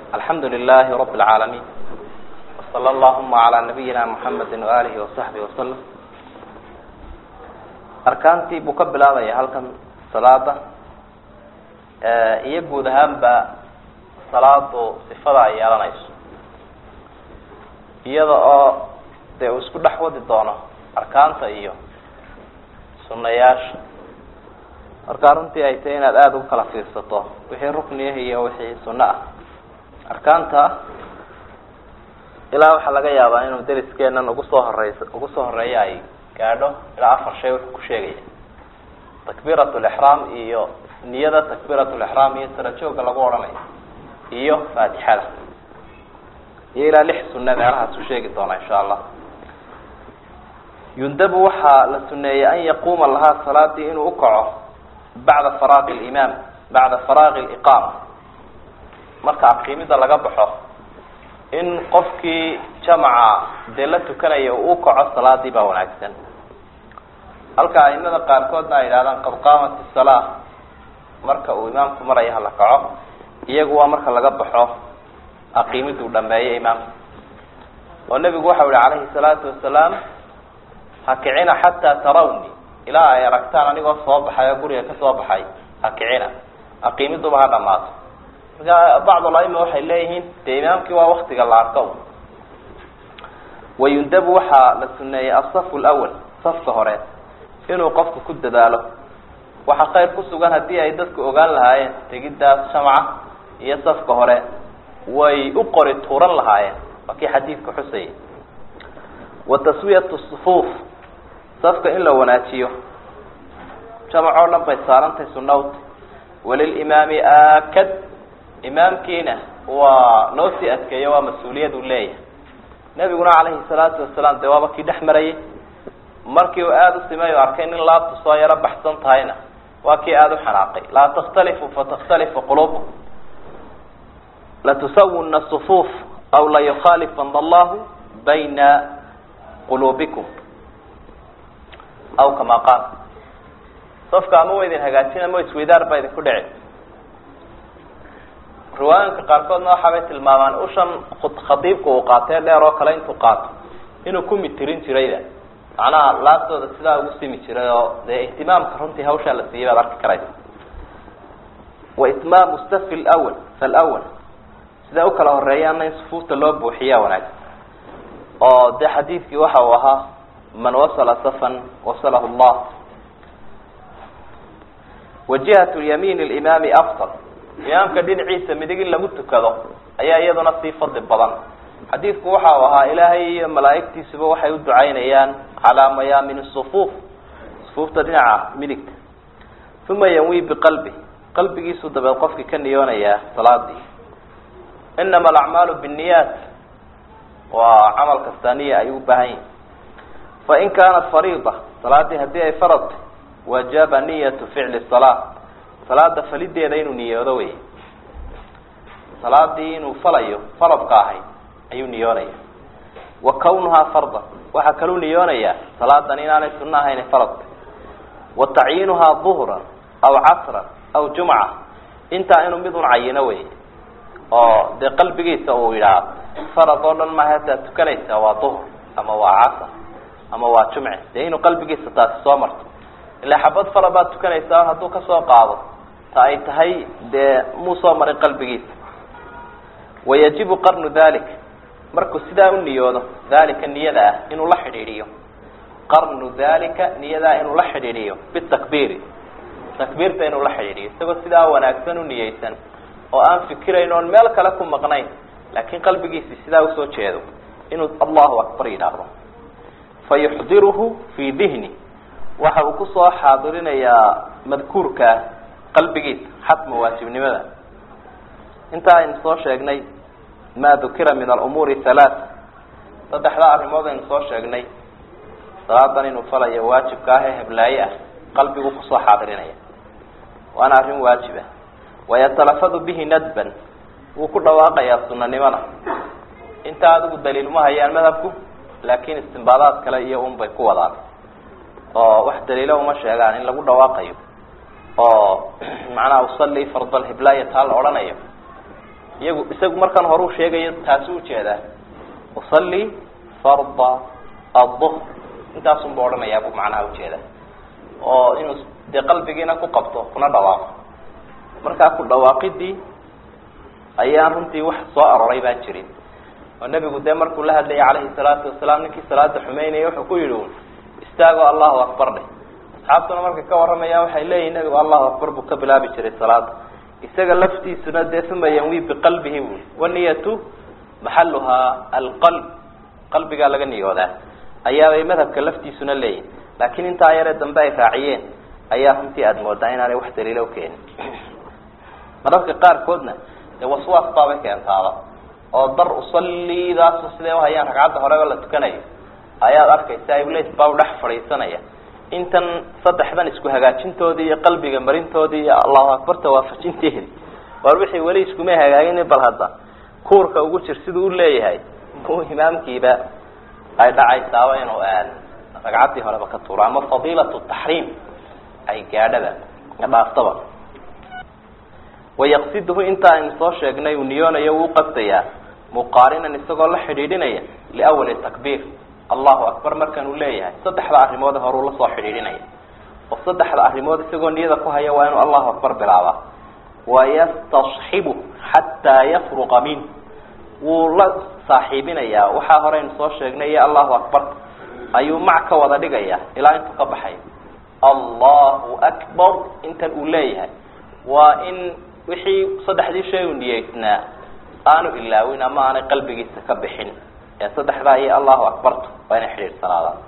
alxamdu lilahi rab اlcaalamiin wsala allahuma calaa nabiyina muxamedi waalihi wasaxbihi wasalam arkaantii buu ka bilaabaya halkan salaada iyo guud ahaanba salaadu sifada ay yeelanayso iyada oo dee uu isku dhex wadi doono arkaanta iyo sunayaasha marka runtii ay tahay inaad aada ugu kala fiirsato wixii rukniah iyo wixii sunno ah arkaanta ilaa waxaa laga yaabaa inuu deriskeenan ugu soo horeysa ugu soo horeeya ay gaadho ilaa afar shay wuxuu ku sheegaya takbiirat lixraam iyo niyada takbiirat lixraam iyo sarajooga lagu odhanayo iyo faatixada iyo ilaa lix sunne meelahaas ku sheegi doona insha allah yundabu waxaa la suneeyey an yaquuma lahaa salaadii inuu ukaco bacda faraaqi limaam bacda faraaqi liqaama marka aqiimida laga baxo in qofkii jamaca dee la tukanaya uu ukaco salaadii baa wanaagsan halka aimada qaarkoodna ay yidhahdaan qad qaamat isalaa marka uu imaamku maraya hala kaco iyagu waa marka laga baxo aqiimiduu dhameeyo imaamka oo nebigu waxau yihi calayhi salaatu wasalaam hakicina xataa tarawni ilaa ay aragtaan anigoo soo baxay oo guriga ka soo baxay hakicina aqiimiduba ha dhamaato marka bacdulaima waxay leeyihiin dee imaamkii waa waktiga la arko wayundabu waxaa la suneeyey asafu lwal safka hore inuu qofku ku dadaalo waxaa khayr ku sugan haddii ay dadku ogaan lahaayeen tegiddaas shamca iyo safka hore way u qori tuuran lahaayeen waa kii xadiidka xusayay wa taswiyatu sufuuf safka in la wanaajiyo jamac oo dhan bay saarantahay sunawta walilimaami aakad imaamkiina waa noo sii adkeeyo waa mas-uuliyad uu leeyahay nebiguna calayhi salaatu wasalaam dee waaba kii dhex marayay markii uu aada u simay o arkay nin laabtu soo yaro baxsan tahayna waa kii aada u xanaaqay laa takhtalifu fatakhtalifu quluubukum latusawuna sufuuf aw layukhaalifana allahu bayna quluubikum aw kama qaal safka ama wa idin hagaajin ama isweydaar baa idinku dhici riwaayinka qaarkoodna waxaabay tilmaamaan ushan khadiibka uu qaatee dheer oo kale intuu qaato inuu ku mitirin jirayda macnaha laabtooda sidaa ugu simi jiray oo dee ihtimaamka runtii hawshaa la siiyay baad arki karaysa wa itmaamu safi lwal falwal sidaa u kala horeeyaana in sufuufta loo buuxiyaa wanaagsan oo dee xadiidkii waxa uu ahaa man wasala safan wasalahu llah wa jihat yamiin limaami afdal imaamka dhinaciisa midig in lagu tukado ayaa iyaduna sii fadli badan xadiidku waxa uu ahaa ilaahay iyo malaa'igtiisuba waxay u ducaynayaan calaa mayaamin sufuuf sufuufta dhinaca midigta uma yanwi biqalbi qalbigiisu dabeed qofkii ka niyoonayaa salaadii inama alacmaalu binniyaat waa camal kastaa niya ay u baahan yihin fain kaanat fariida salaadii haddii ay faradtay wajaba niyatu ficli salaa salaada falideeda inuu niyoodo wey salaadii inuu falayo faradka ahayd ayuu niyoonaya wa kawnuhaa fardan waxaa kaluu niyoonayaa salaadan inaanay sunno ahayn faradka wa tacyiinuhaa duhran aw casran aw jumca intaa inuu mid un cayino wey oo dee qalbigiisa uu yidhaah farad oo dhan maaha hataad tukanaysaa waa duhr ama waa casar ama waa jumce dee inuu qalbigiisa taasi soo marto ilaa xabad farad baad tukanaysaa hadduu kasoo qaado ta ay tahay dee muu soo marin qalbigiisa wayajibu qarnu dalik markuu sidaa u niyoodo dalika niyada ah inuu la xidhiidhiyo qarnu dalika niyadaa inuu la xidhiidhiyo bitakbiiri takbiirta inuu la xidhiidhiyo isagoo sidaa wanaagsan u niyeysan oo aan fikirayn oon meel kale ku maqnayn laakiin qalbigiisi sidaa usoo jeedo inuu allahu akbar yidhaahdo fa yuxdiruhu fii dihni waxa uu kusoo xaadirinayaa madkuurkaa qalbigiisa xatma waajibnimada intaa aynu soo sheegnay ma dukira min alumuuri halaath saddexdaa arrimood aynu soo sheegnay salaadan inuu falayo waajibka ah ee heblaaye ah qalbigu kusoo xaadirinaya waana arrin waajib ah wayatalafadu bihi nadban wuu ku dhawaaqayaa sunanimada inta adigu daliil ma hayaan madhabku laakiin istimbaadaad kale iyo un bay ku wadaan oo wax daliilo uma sheegaan in lagu dhawaaqayo oo macnaha usalli fardal hiblaya taa la odhanayo iyagu isagu markan horeu sheegayo taasi ujeedaa usalli farda aduhr intaasunba odhanayaa buu macnaha ujeeda oo inuu dee qalbigiina ku qabto kuna dhawaaqo markaa ku dhawaaqidii ayaan runtii wax soo aroray baan jirin oo nebigu dee markuu la hadlayay calayhi salaatu wasalaam ninkii salaada xumeynaya wuxuu ku yidhi un istaagoo allahu akbar dheh asxaabtuna markay ka warramayaan waxay leeyihin nebigu allahu akbar buu ka bilaabi jiray salaada isaga laftiisuna dee uma yanwi biqalbihi bui waniyatu maxaluhaa alqalb qalbigaa laga niyoodaa ayaabay madhabka laftiisuna leeyihin laakiin intaa yaree dambe ay raaciyeen ayaa runtii aada moodaa inaanay wax daliilo ukeenin mararka qaarkoodna dee waswaas baabay keentaaba oo dar usalidaas sidee uhayaan ragcadda horeba la tukanayo ayaad arkaysa iblis baa dhex fadhiisanaya intan saddexdan isku hagaajintoodii iyo qalbiga marintoodii iyo allahu akbarta waafajinteedi war wixii weli iskumay hagaagin bal hadda kuurka ugu jir siduu uleeyahay u imaamkiiba ay dhacaysaaba inuu ragcaddii horeba ka tuuro ama fadiilatu taxriim ay gaadhaba dhaaftaba wayaqsiduhu inta aynu soo sheegnay uu niyoonayo wuu qastayaa muqaarinan isagoo la xidhiidhinaya liawali takbiir allahu akbar markanuu leeyahay saddexda arrimoode horuu la soo xidhiidhinaya oo saddexda arrimood isagoo niyada ku haya waa inuu allahu akbar bilaabaa wayastasxibu xataa yafruqa min wuu la saaxiibinayaa waxaa horeynu soo sheegnay iyo allahu akbar ayuu mac ka wada dhigaya ilaa intuu ka baxay allahu akbar intan uu leeyahay waa in wixii saddexdii shay u niyeysnaa aanu ilaawin ama aanay qalbigiisa ka bixin ee saddexdaa iyo allahu akbartu waa inay xidhiidhsanaadaan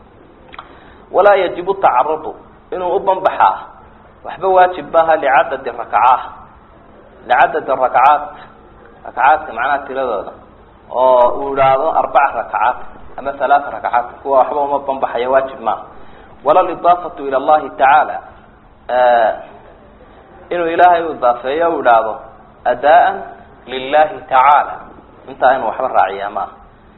walaa yajibu tacarudu inuu u banbaxaa waxba waajib maaha licadadi rakacaat licadadi rakacaat rakacaadka macnaha tiradooda oo uu idhaahdo arbaca rakacaat ama halaata rakacaat kuwa waxba uma banbaxaya waajib maaha wala lidaafatu ila allahi tacaala inuu ilaahay u idaafeeyo u idhaahdo adaan lilahi tacaala intaa inuu waxba raaciyaa maaha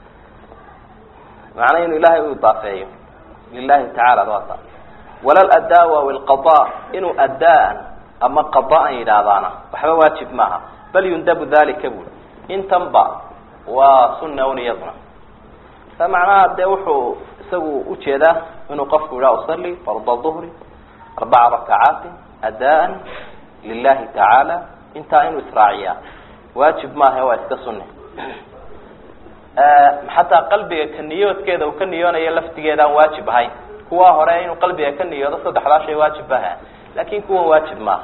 macnaa inuu ilaahay u idaafeeyo lilahi tacala waata wala ladaawa wilqada inuu adaan ama qadaan yidhaahdaana waxba waajib maaha bal yundabu dalika buli intanba waa sunna un iyaduna sa macnaha dee wuxuu isagu ujeedaa inuu qofku yidhaha usali farda duhri arbaca rakacaatin adaan lilahi tacaala intaa inuu israaciyaa waajib maaha waa iska sunne xataa qalbiga ka niyoodkeeda uu ka niyoonayo laftigeeda aan waajib ahayn kuwa hore inuu qalbiga ka niyoodo saddexdaa shay waajib aha laakin kuwan waajib maaha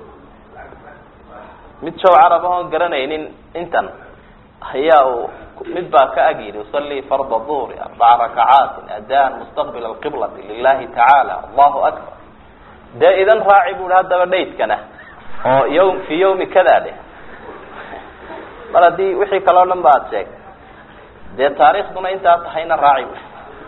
mid show carab ahoon garanaynin intan ayaa uu mid baa ka ag yidhi usalii farda duhri arbaca rakacaatin adaan mustaqbil alqiblati lilahi tacaala allahu akbar dee idan raaci bu hi haddaba dhaydkana oo ywm fi yawmi kada de mar haddii wixii kaleo dhan ba ad sheegtay dee taariikhduna intaa tahayna raaci bu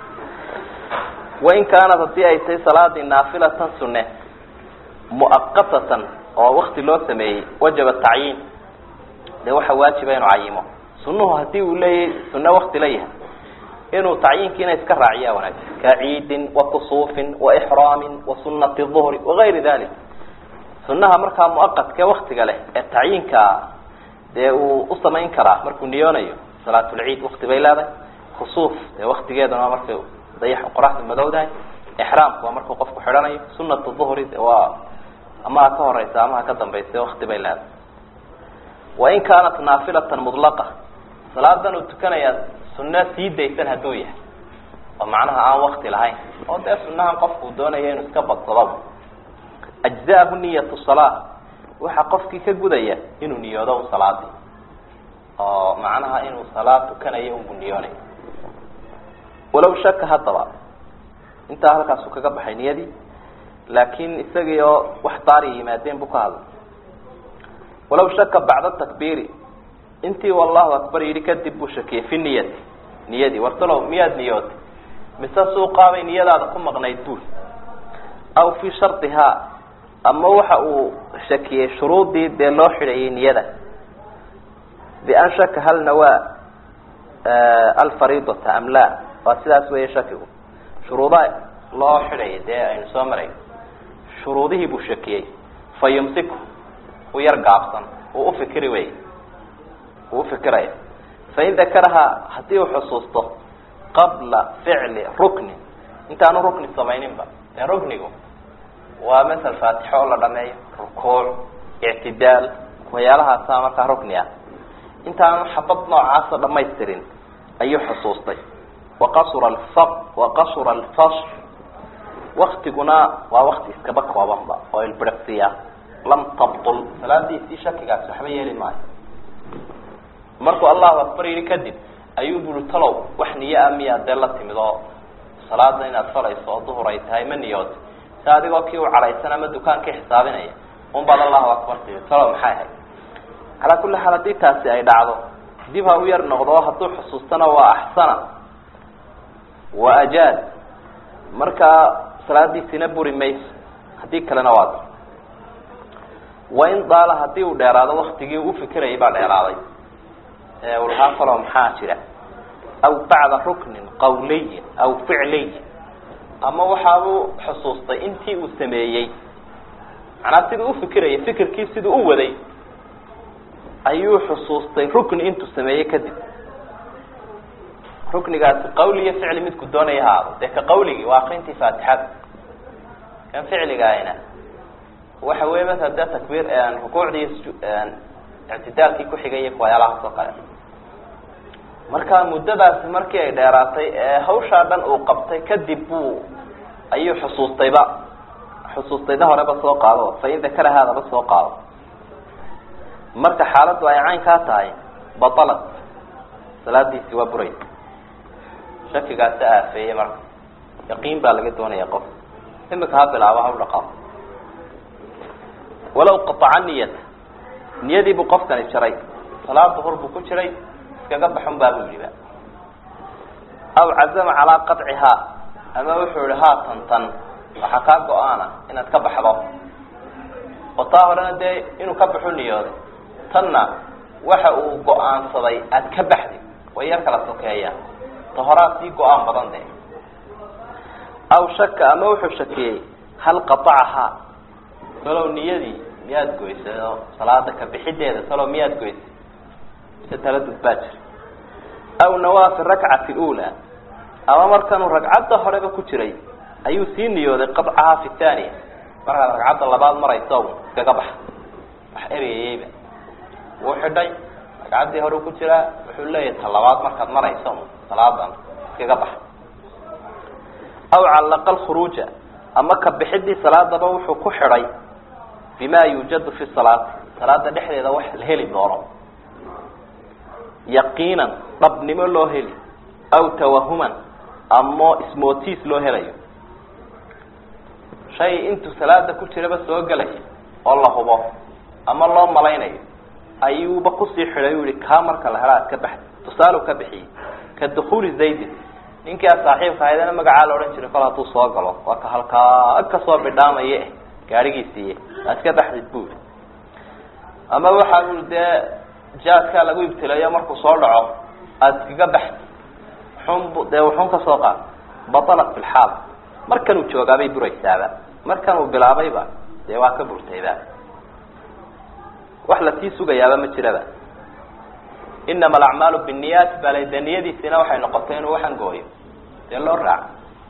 wain kaanat haddii ay tahay salaadii naafilatan sunne muaqatatan oo wakti loo sameeyey wajaba tacyiin dee waxa waajiba inuu cayimo sunuhu hadii uu leeyahay sunne wakti la yahay inuu tacyiinkiina iska raaciya wanaagsan ka ciidin wa kusuufin wa ixraamin wa sunati duhri wagayri dalik sunaha markaa muaqadkee waktiga leh ee tacyiinka dee uu u samayn karaa markuu niyoonayo salaatulciid wakti bay leedahay kusuuf dee waktigeeduna waa markay dayax qoraxda madowdahay ixraamku waa markuu qofku xidhanayo sunatu duhri de waa ama ha ka horeysa ama ha ka dambaysa wakti bay leedahay wain kaanat naafilatan mudlaqa salaadan uu tukanayaa sunno sii daysan hadduu yahay oo macnaha aan wakti lahayn oo dee sunahan qofku doonaya inuu iska badsadaba ajzaahu niyatu salaa waxa qofkii ka gudaya inuu niyoodo u salaadii oo macnaha inuu salaad tukanayo unbu niyoonay walow shaka haddaba intaa halkaasuu kaga baxay niyadii laakin isagii oo wax daari yimaadeen buu ka hadlay walaw shaka bacda takbiiri intii wallahu akbar yidhi kadib buu shakiyey fi niyati niyadii wartalow miyaad niyootay mise suuqaabay niyadaada ku maqnayd buul aw fi shardihaa ama waxa uu shakiyey shuruudii dee loo xidhayay niyada bian shaka hal nawaa alfariidata am la waa sidaas weeye shakigu shuruuda loo xidhaya dee aynu soo maray shuruudihii buu shakiyey fa yumsiku u yar gaabsan uu ufikiri wey uu fikiraya fain dakarahaa haddii uu xusuusto qabla ficli ruknin intaanu rukni samayninba ee ruknigu waa masel faatixo oo la dhameeyo rukuuc ictidaal waxyaalahaasa markaa rukni ah intaanu xabad noocaasa dhamaystirin ayuu xusuustay waqasura alfa waqasura alfasl waktiguna waa wakti iskaba koobanba oo ilbiriqsiya lam tabtul salaadiisii shakigaas waxba yeeli maayo markuu allahu akbar yihi kadib ayuu buri talow wax niyo a miyaa dee la timid oo salaada inaad falayso oo duhur ay tahay ma niyoota si adigoo kii u cadhaysan ama dukaankii xisaabinaya un baad allahu akbar timi talow maxay ahayd calaa kulli xaal haddii taasi ay dhacdo dib ha u yar noqdo oo hadduu xusuustana waa axsana wa ajaad markaa salaadiisina buri mayso haddii kalena waa wain daala haddii uu dheeraado waktigii uu ufikirayay baa dheeraaday ee uu lahaa falo maxaa jira aw bacda ruknin qawliyin aw ficliyin ama waxaabuu xusuustay intii uu sameeyey macnaa siduu ufikirayay fikirkii siduu u waday ayuu xusuustay rukni intuu sameeyey kadib ruknigaasi qawli iyo ficli midku doonaya haado dee ka qawligii waa akrintii faatixada kan ficligaayna waxa weeye masala dee takbiir rukuucdii ictidaalkii kuxigay waxyaalahaas oo kale marka muddadaasi markii ay dheeraatay ee hawshaa dhan uu qabtay kadib buu ayuu xusuustayba xusuustayda horeba soo qaado fain dakara haadaba soo qaado marka xaaladdu ay caynkaa tahay batalat salaadiisi waa buraysa shakigaasi aafeeyey marka yaqiin baa laga doonaya qof imika ha bilaabo ha u dhaqaaqo walaw qataca niyata niyadii buu qofkani jaray salaad duhur buu ku jiray iskaga baxun baabuu yihiba aw cazama calaa qacihaa ama wuxuu yihi haa tan tan waxaa kaa go-aana inaad ka baxdo oo taa horena dee inuu ka baxu niyooday tanna waxa uu go-aansaday aad ka baxdi way yar kala sokeeyaan ta horaa sii go-aan badan de aw shaka ama wuxuu shakiyey hal qatacahaa salow niyadii miyaad goysay oo salaada ka bixideeda salow miyaad goysay mise taladud baa jira aw nawaa fi rakcati lula ama markanuu ragcadda horeba ku jiray ayuu sii niyooday qadcahaa fi thaniya markaad ragcadda labaad marayso iskaga baxa wax ereyayeyba wuu xidhay ragcaddii hore ku jiraa wuxuu leeyahay ta labaad markaad marayso salaadan iskaga baxa aw callaqa alkhuruuja ama ka bixidii salaadaba wuxuu ku xidhay bima yuujadu fi salaati salaada dhexdeeda wax la heli doono yaqiinan dhabnimo loo heli aw tawahuman ama ismootiis loo helayo shay intuu salaada ku jiraba soo gelaya oo la hubo ama loo malaynayo ayuuba kusii xidhay u yihi kaa marka la hela ad ka baxdi tusaale ka bixiyey ka dukuuli zaydin ninkii a saaxiibka ahaydana magacaa la odhan jiray kol hadduu soo galo waa ka halkaa kasoo bidhaamaye gaadhigiisiiye aad ka baxdid bu yihi ama waxaa ui dee jaadkaa lagu ibtilayo markuu soo dhaco aada iskaga baxdi xunbu dee wuxun ka soo qaad batalat fi lxaal markanuu joogaabay buraysaaba markanuu bilaabayba dee waa ka burtayba wax lasii sugayaaba ma jiraba inama alacmaalu binniyaat bale dee niyadiisina waxay noqotay inuu waxan gooyo dee loo raaco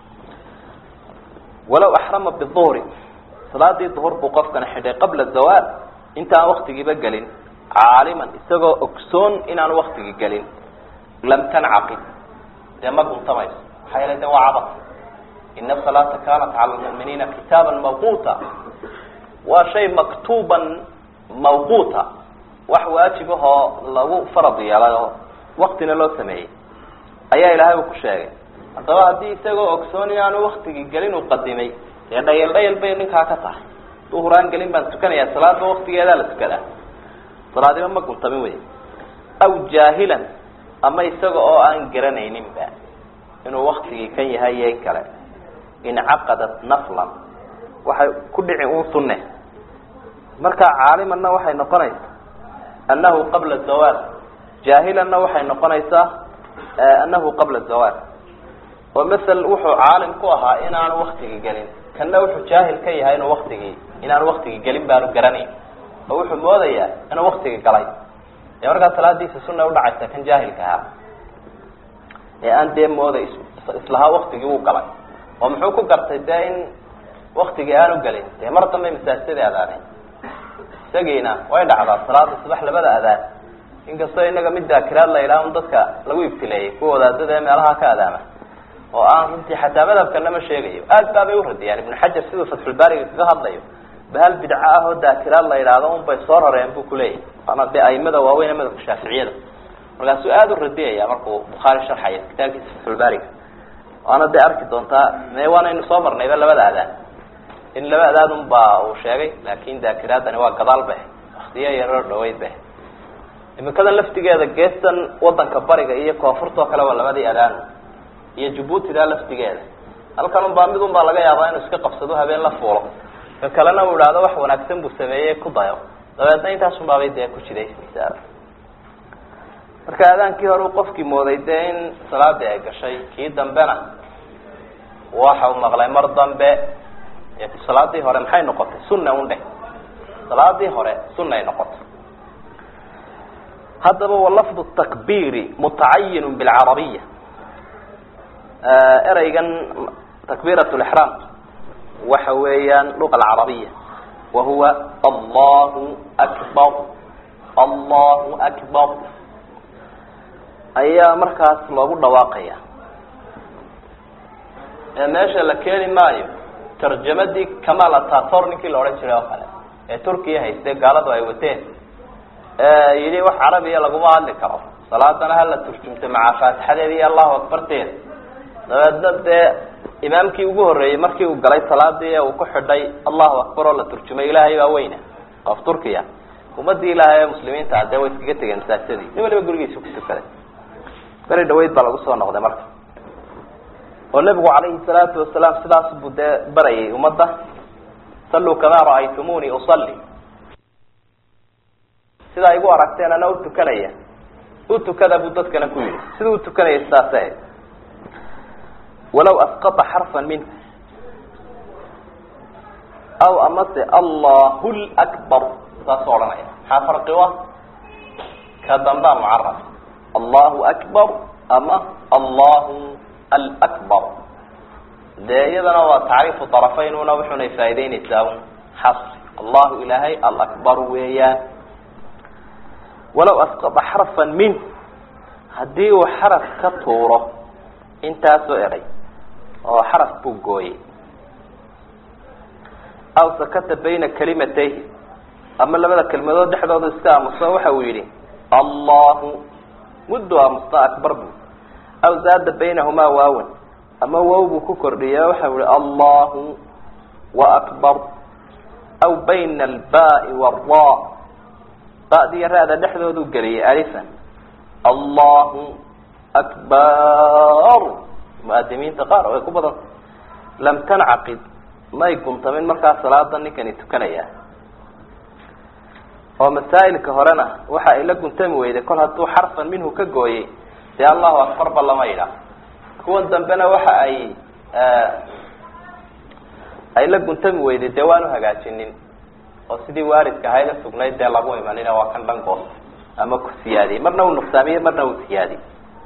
walaw axrama biduhri salaadii duhur buu qofkana xidhay qabla zawaal intaan waktigiiba gelin caaliman isagoo ogsoon inaan waktigii gelin lam tancaqid dee ma guntamayso maxaa yeele de waa cabas ina asalaata kanat cala lmu'miniina kitaaban mawquuta waa shay maktuuban mawquuta wax waajib ahoo lagu farad yeelay oo waktina loo sameeyey ayaa ilaahay uu ku sheegay haddaba haddii isagoo ogsoon inaanu waktigii gelin uu qadimay dee dhayal dhayal bay ninkaa ka tahay duhuraan gelin baan tukanayaa salaadba waktigeedaa la tukadaa salaadiba ma guntamin wey aw jaahilan ama isaga oo aan garanayninba inuu waktigii kan yahay iyo in kale incaqadat naflan waxay ku dhici un sunne markaa caalimanna waxay noqonaysaa annahu qabla zawaal jaahilanna waxay noqonaysaa annahu qabla zawaal oo masel wuxuu caalim ku ahaa inaanu waktigii gelin kanna wuxuu jaahil ka yahay inuu waktigii inaanu waktigii gelin baanu garanayn oo wuxuu moodayaa inuu waktigii galay dee markaa salaadiisa sunna udhacaysa kan jaahilka ahaa ee aan dee mooda islahaa waktigii wuu galay oo muxuu ku gartay dee in waktigii aanu gelin dee mar dambe masaajidadii adaaneen isagiina way dhacdaa salaada subax labada adaan inkastoo inaga mid daakiraad la yidhaha un dadka lagu ibtileeyey kuwa wadaadada ee meelaha ka adaama oo aan runtii xataa madhabkana ma sheegayo aad baabay uradiyaan ibnu xajar siduu fatxulbaariga kaga hadlayo bahal bidco ah oo daakiraad la yidhaahdo un bay soo rareen bu kuleeyahy waana dee aimada waaweyn ee madhabka shaaficiyada markaasuu aada u radiyaya markuu bukhaari sharxayo kitaabkiisa fatxulbaariga waana dee arki doontaa me waanaynu soo marnayba labada adaan in laba adaad un baa uu sheegay laakin daakiraadani waa gadaal be waktiyo yaroo dhaweyd be imikadan laftigeeda geestan wadanka bariga iyo koonfurtoo kale waa labadii adaan iyo jabuutida laftigeeda halkan un baa mid un baa laga yaabaa inuu iska qabsado habeen la fuulo ka kalena uu idhaahdo wax wanaagsan buu sameeyey ku dayo dabeedna intaasun baabay dee ku jidaysaysaa marka adaankii hore uu qofkii mooday dee in salaadii ay gashay kii dambena waxa uu maqlay mar dambe salaadii hore maxay noqotay sunna un dheh salaadii hore sunay noqotay haddaba walafdu takbiri mutacayinu bilcarabiya ereygan takbiirat lixraam waxa weeyaan luqa alcarabiya wa huwa allahu akbar allahu akbar ayaa markaas loogu dhawaaqaya ee meesha la keeni maayo tarjamadii kamal atator ninkii la odhan jiray oo kale ee turkiya hayste gaaladu ay wateen yidhi wax carabiya laguma hadli karo salaadana hala turjumta maca faatixadeeda iyo allahu akbarteeda dabeedna dee imaamkii ugu horreeyey markii uu galay salaadii ee uu ku xidhay allahu akbar oo la turjumay ilaahay baa weyna qof turkiya ummadii ilaahay ee muslimiinta ah dee way iskaga tegeen masaajidadii nin waliba gurigiisa ku tukaday beri dhaweyd baa lagu soo noqday marka oo nebigu calayhi salaatu wasalaam sidaas buu dee barayay ummadda salluu kamaa ra'aytumuni usalli sidaa igu aragteen ana utukanaya u tukada buu dadkana ku yidhi siduu utukanaya sidaase walaw asqata xarfan minhu aw amase allahu lakbar saasoo odhanaya maxaa farqi u ah ka dambaa mucaraf allahu akbar ama allahu alakbar dee iyadana waa tacriifu طarafaynuna wuxunay faa'ideyneysaa un xasri allahu ilaahay alakbar weeyaan walaw asqata xarfan minh haddii uu xaraf ka tuuro intaasoo eray oo xaraf buu gooyey aw sakata bayna kalimatayhi ama labada kelmadood dhexdooda iska aamuso waxa uu yidhi allahu muddu aamusta akbar bu aw zaada baynahumaa waawan ama wow buu ku kordhiya waxa yihi allahu wa akbar aw bayna albaai wara ba'diyo ra-da dhexdoodu geliyay alifan allahu akbar muadimiinta qaar oo ay ku badan lam tancaqid may guntamin markaa salaada ninkani tukanaya oo masaa'ilka horena waxa ay la guntami weyday kol hadduu xarfan minhu ka gooyey dee allahu akbarba lama yidhaah kuwan dambena waxa ay ay la guntami weyday dee waanu hagaajinin oo sidii waaridka ahayda sugnayd dee lagu imanina waa kan dhan goos ama ku siyaadiyey marna uu nuqsaamiye marna uu siyaadiyey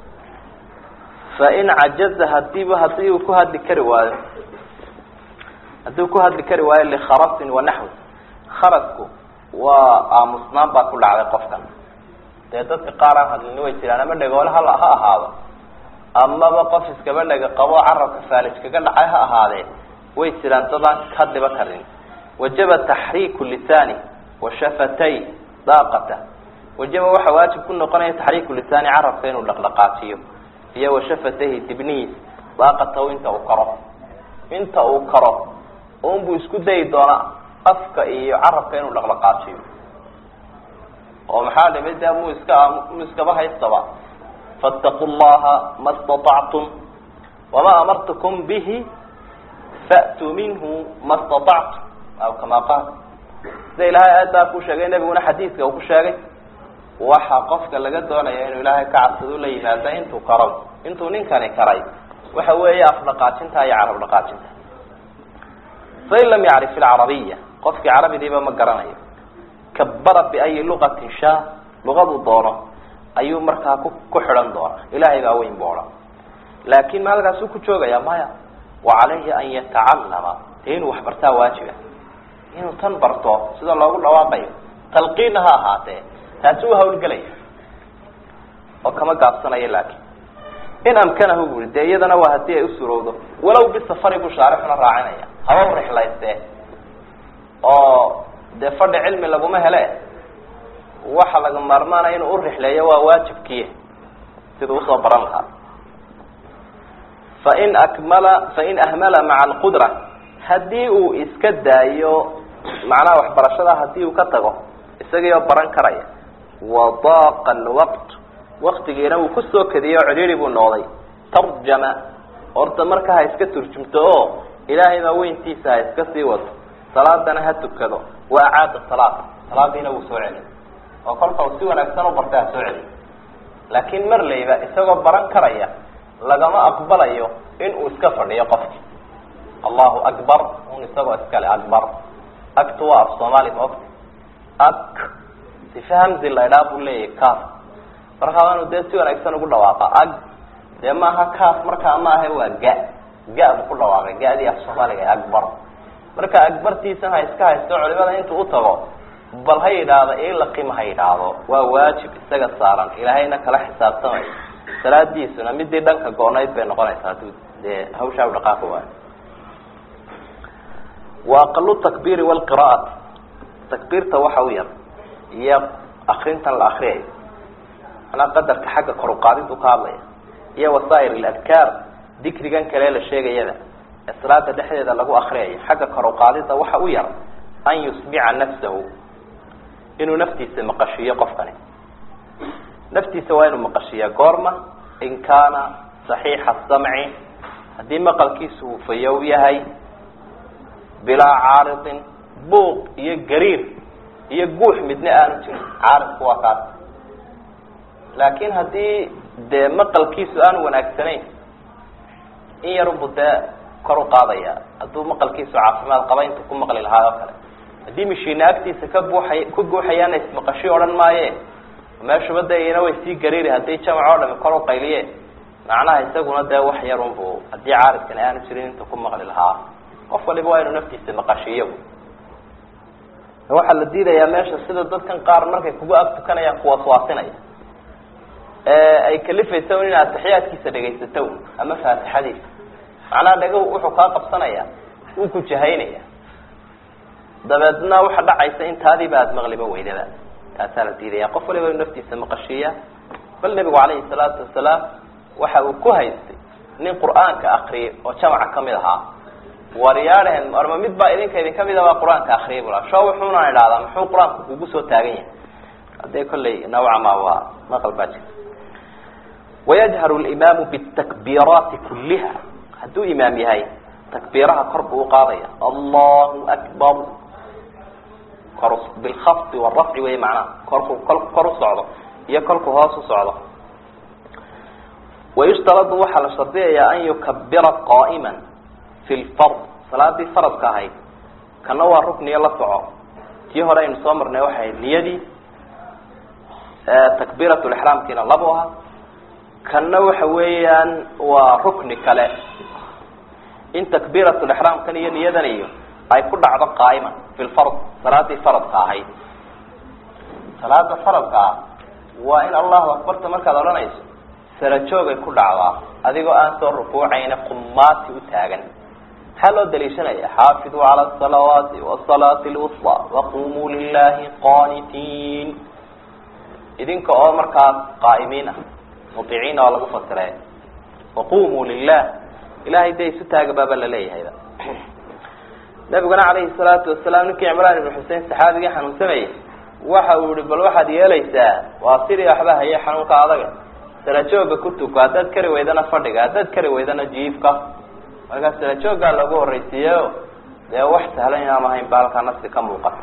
fain cajaza hadiiba hadii uu ku hadli kari waayo haddii uu ku hadli kari waayo likharasin wanaxwi kharasku waa aamusnaan baa ku dhacday qofkan dee dadka qaar aan hadlini way jiraan ama dhegoole ha ha ahaado amaba qof iskaba dhega qabo carabka faalij kaga dhacay ha ahaadee way jiraan dadaan hadliba karin wajaba taxriiku lisaani wa shafatay daaqata wajaba waxaa waajib ku noqonaya taxriiku lisaani carabka inuu dhaqdhaqaajiyo iyo wa shafatayhi dibnihiis daaqatahu inta uu karo inta uu karo unbuu isku dayi doonaa afka iyo carabka inuu dhaqdhaqaajiyo oo maxaa dhimay dee mu iska mu iskaba haystaba faataquu llaha ma staطactum wamaa amartukum bihi fa'tuu minhu ma staطactum aw kama qaal sida ilahay aayaddaa ku sheegay nebiguna xadiidka uu ku sheegay waxa qofka laga doonaya inuu ilaahay ka cabsado la yimaada intuu karo intuu ninkani karay waxa weeye afdhaqaajinta iyo carab dhaqaajinta fain lam yacrif ilcarabiya qofkii carabidiiba ma garanayo kabara biayi lugatin shaa luqadu doono ayuu markaa ku ku xidhan doonaa ilaahay baa weyn bu odhan laakin ma halkaasuu ku joogaya maya wa calayhi an yatacallama dee inuu wax bartaa waajiba inuu tan barto sida loogu dhawaaqayo talqiinna ha ahaatee taasi u hawlgelaya oo kama gaabsanayo laakin in amkanahu buri dee iyadana waa haddii ay u surowdo walow bisafari buu shaarixuna raacinaya haba u rixlaystee oo dee fadhi cilmi laguma hele waxa laga maarmaanaya inuu u rixleeyo waa waajibkiiy siduu usoo baran lahaa fain akmala fain ahmala maca alqudra haddii uu iska daayo macnaha waxbarashada haddii uu ka tago isagiioo baran karaya wadaaqa alwaqt waktigiina uu kusoo kadiyey oo cidhiiri buu noqday tarjama horta marka ha iska turjumto oo ilaahay baa weyntiisa ha iska sii wato salaadana ha tukado wa acaada salaad salaadiina wuu soo celiy oo kolka uu si wanaagsan u bartay ha soo celiy laakiin marlayba isagoo baran karaya lagama aqbalayo in uu iska fadhiyo qofki allahu akbar un isagoo iskale akbar agtu waa af soomaali maogta ak sifa hamzi laydhaa buu leeyahay kaaf markaa waanu dee si wanaagsan ugu dhawaaqa ag dee maaha kaaf markaa ma ahe waa ga ga buu ku dhawaaqay ga-dii af soomaaliga akbar marka akbartiisan ha iska haysto culimada intuu utago bal ha yidhaahdo ilaqima ha yidhaahdo waa waajib isaga saaran ilaahayna kala xisaabtamayo salaadiisuna midii dhanka goonayd bay noqonaysaa haduu dee hawshaa u dhaqaaqi waayo wa aqalu takbiiri walqira'ati takbiirta waxa u yar iyo akrintan la akriyayo manaa qadarka xagga kor uqaadintu ka hadlaya iyo wasaa'ir aladkaar dikrigan kale la sheegayada ee salaada dhexdeeda lagu akriyayo xagga kor uqaadida waxa u yar an yusmica nafsahu inuu naftiisa maqashiiyo qofkani naftiisa waa inuu maqashiiya goorma in kaana saxiixa samci haddii maqalkiisu uu fayow yahay bilaa caaridin buuq iyo gariir iyo guux midna aanu jirin caaridku waa kaas laakin haddii dee maqalkiisu aanu wanaagsanayn in yarunbu dee kor u qaadaya hadduu maqalkiisu caafimaad qaba intuu ku maqli lahaa oo kale haddii mishiina agtiisa ka buuxay ku guuxayaana ismaqashi odhan maaye meeshuba de iyana way sii gariiri haddii jamac oo dhami kor u qayliye macnaha isaguna dee wax yarunbu haddii caaridkani aanu jirin intuu ku maqli lahaa qof waliba waa inuu naftiisa maqashiiyo waxaa la diidayaa meesha sida dadkan qaar markay kugu ag tukanayaan kuwaswaasinaya ay kalifaysa in atixiyaadkiisa dhegaysato ama faatixadiisa macnaha dhega wuxuu kaa qabsanaya wuu ku jahaynaya dabeedna waxa dhacaysa in taadiiba aada maqliba weydaba taasaa la diidaya qof waliba inu naftiisa maqashiiya bal nebigu calayhi salaatu wasalaam waxa uu ku haystay nin qur'aanka akriyay oo jamaca kamid ahaa waryaadheen orma mid baa idinka idin kamid a baa qur-aanka akriyay bula sho wuxuuna idhahdaa muxuu qur-aanku kugu soo taagan yahay haddee kolley nawca ma waa maqal baa jira wayajharu limaamu bitakbiiraati kulliha hadduu imaam yahay takbiiraha kor buu uqaadaya allahu akbar kor bilkhafdi warafci wey macnaha korku kol kor u socdo iyo kolku hoos u socdo wayushtaradu waxaa la shardiyayaa an yukabira qaa'ima fi lfard salaadii faradka ahayd kana waa rukniyo la soco tii hore aynu soo marnay waxay ahayd niyadii takbiirat lixraamkiina labo aha kana waxa weeyaan waa rukni kale in takbiirat lixraamkan iyo niyadan iyo ay ku dhacdo qaa'ima fi lfard salaadii faradka ahayd salaada faradka ah waa in allahu akbarta markaad odhanayso sarajoogay ku dhacdaa adigoo aan soo rukuucayna qumaati u taagan maxaa loo daliishanaya xaafiduu cala asalawaati wasalaati lwusla waqumuu lilahi qanitiin idinka oo markaas qaa'imiin ah muiciin oo lagu fasire waqumuu lilah ilahay dee isu taaga baaba laleeyahayba nabiguna calayhi salaatu wasalaam ninkii cimraan ibnu xusein saxaabigii xanuunsanayay waxa uu yihi bal waxaad yeelaysaa waa sidii waxba haye xanuunka adaga sarajooga ku tuko haddaad kari weydana fadhiga haddaad kari weydana jiifka markaa sarajoogaa lagu horreysiiyeyo dee wax sahlan inaan ahayn ba halkaa nafsi ka muuqata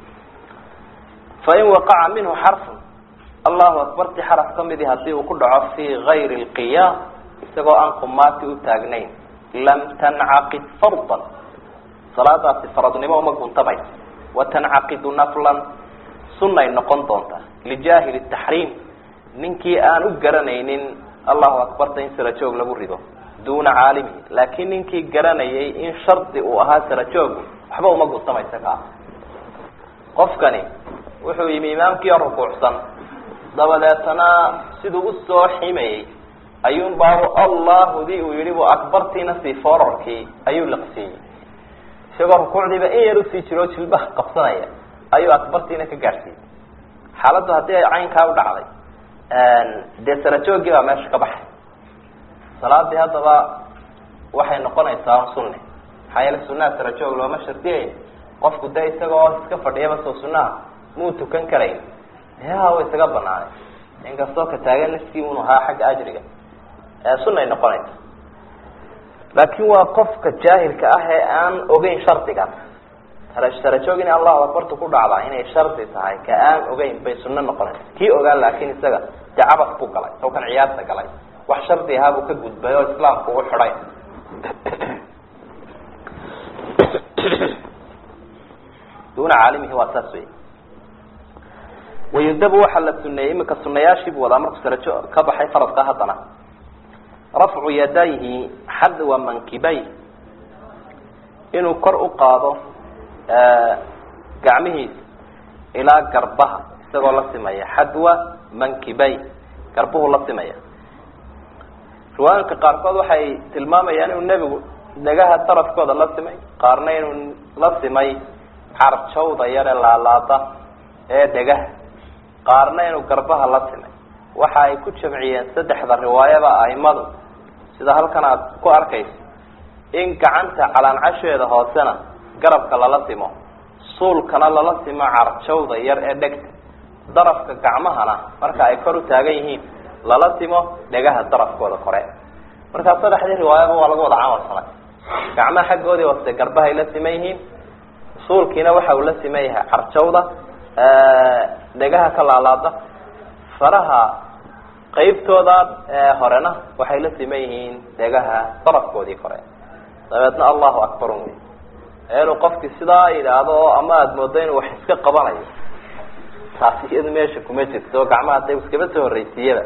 fain waqaca minhu xarfun allahu akbarti xaraf kamidii hadii uu ku dhaco fi gayri lqiyaam isagoo aan qumaati u taagnayn lam tancaqid fardan salaadaasi faradnimo uma guntamayso watancaqidu naflan sunnay noqon doontaa lijaahili taxriim ninkii aan u garanaynin allahu akbarta in sarajoog lagu rido duuna caalimihi laakiin ninkii garanayay in shardi uu ahaa sarajoogu waxba uma gutamaysa ka ah qofkani wuxuu yimi imaamkii oo rukuucsan dabadeetana siduu usoo ximayey ayuun baabu allahudii uu yihi bu akbartiina sii fororkii ayuu liqsiiyey isagoo rukuucdiiba in yar usii jiro jilbaha qabsanaya ayuu akbartiina ka gaadhsiiyey xaaladdu haddii ay caynkaa u dhacday dee sarajoogii baa meesha ka baxay salaadii haddaba waxay noqonaysaa sunne maxaa yeele sunaha sarajoog looma shardiyayn qofku de isagoo iska fadhiyaba soo sunaha muu tukan karayn ya wa isaga banaanay inkastoo ka taagan niskii unu ahaa xagga ajriga sunay noqonaysa laakin waa qofka jaahilka ah ee aan ogeyn shardigan sarajoog inay allahu akbartu ku dhacdaa inay shardi tahay ka aan ogeyn bay sunno noqonaysa kii ogaan laakin isaga dee cabas buu galay saw kan ciyaarta galay wax shardi ahaa buu ka gudbay oo islaamku u xidhay duna caalimihi waa saas wey wayudabu waxaa la suneeyey imika sunayaashiibuu wadaa markuu sarajo ka baxay faradka haddana rafcu yadayhi xadwa mankibay inuu kor u qaado gacmihiisa ilaa garbaha isagoo la simaya xadwa mankibay garbuhu la simaya riwaayinka qaarkood waxay tilmaamayaan inuu nebigu dhagaha darafkooda la simay qaarna inuu la simay carjawda yare laalaada ee dhegaha qaarna inuu garbaha la simay waxa ay ku jamciyeen saddexda riwaayaba aimadu sida halkan aad ku arkayso in gacanta calaancasheeda hoosena garabka lala simo suulkana lala simo carjawda yar ee dhegta darafka gacmahana marka ay kor u taagan yihiin lala simo dhegaha darafkooda kore markaa saddexdii riwaayaba waa laga wada camal falay gacmaha xaggoodii hoose garbahay la siman yihiin suulkiina waxa uu la siman yahay carjawda dhegaha ka laalaada faraha qeybtooda horena waxay la siman yihiin dhegaha darafkoodii kore dabeedna allahu akbar un wey inuu qofkii sidaa yidhaahdo oo ama aada moodo inuu wax iska qabanayo taasi iyadu meesha kuma jirto gacmaha da iskaba soo horreysiiyaba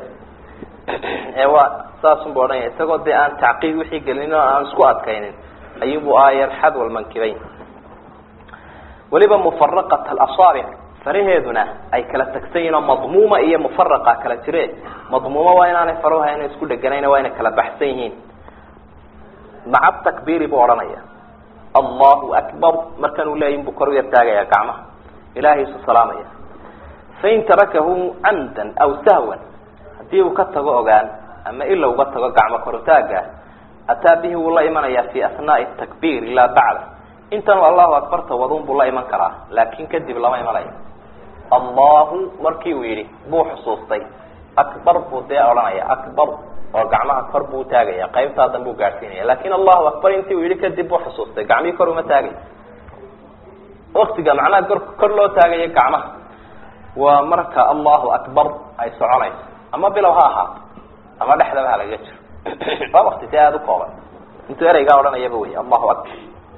ee waa saasunbu odhanaya isagoo dee aan tacqiid wixii gelin oo aan isku adkaynin ayubu aayar xadwal mankibayn weliba mufaraqat alasaabic faraheeduna ay kala tagsan yihin oo madmuuma iyo mufaraqa kala jire madmuuma waa inaanay faruha ina isku dheganayn waa inay kala baxsan yihiin maca takbiiri buu odhanaya allahu akbar markan uu leeya inbuu kor u yartaagaya gacmaha ilahay isu salaamaya fain tarakahu camdan aw sahwan haddii uu ka tago ogaan ama ila uga tago gacmo korutaaga ataa bihi wuu la imanaya fi asnaai takbiir ilaa bacda intan allahu akbarta wadun buu la iman karaa laakin kadib lama imanayo allahu markii uu yidhi buu xusuustay akbar buu dee odhanaya akbar oo gacmaha kor buu utaagaya qaybtaa dan buu gaadhsiinaya lakin allahu akbar intii uu yidhi kadib buu xusuustay gacmihii kor uma taagay waktiga macnaha kor kor loo taagayo gacmaha waa marka allahu akbar ay soconayso ama bilow ha ahaato ama dhexdaba ha lagaga jiro waa wakti si aada u kooban intuu ereygaa odhanayaba wey allahu akbar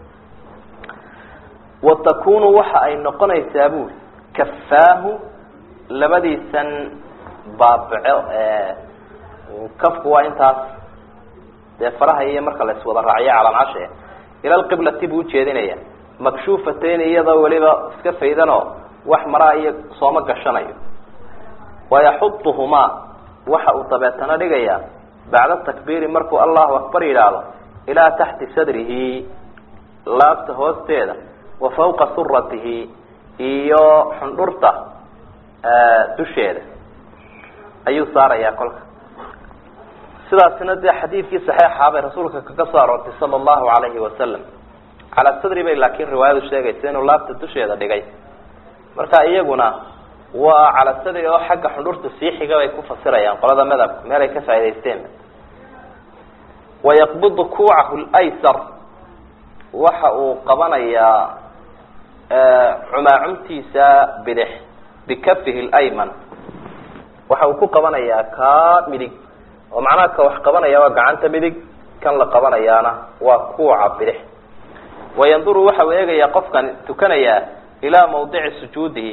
wa takunu waxa ay noqonaysaa buri kafaahu labadiisan baabico kafku waa intaas dee faraha iyo marka la iswada raaciyo calaancashe ila lqiblati buu ujeedinaya makshuufatayn iyadoo weliba iska faydanoo wax maraa iyo sooma gashanayo wayaxuduhumaa waxa uu dabeetana dhigayaa bacda takbiiri markuu allahu akbar yidhaahdo ilaa taxti sadrihi laabta hoosteeda wa fawqa suratihi iyo xundhurta dusheeda ayuu saarayaa kolka sidaasina dee xadiidkii saxeixaa bay rasuulka kaga soo aroortay sala allahu alayhi wasalam calaa sadri bay laakiin riwaayadu sheegaysa inuu laabta dusheeda dhigay marka iyaguna waa cala sadri oo xagga xundhurta sii xiga bay ku fasirayaan qolada madhabka meel ay ka faa'idaysteen wayaqbidu kuucahu laysar waxa uu qabanayaa cumaacumtiisa bidix bikafihi lyman waxa uu ku qabanayaa kaa midig oo macnaha ka wax qabanaya waa gacanta midig kan la qabanayaana waa kuuca bidix wayanduru waxa uu eegayaa qofkan tukanayaa ilaa mawdici sujuudihi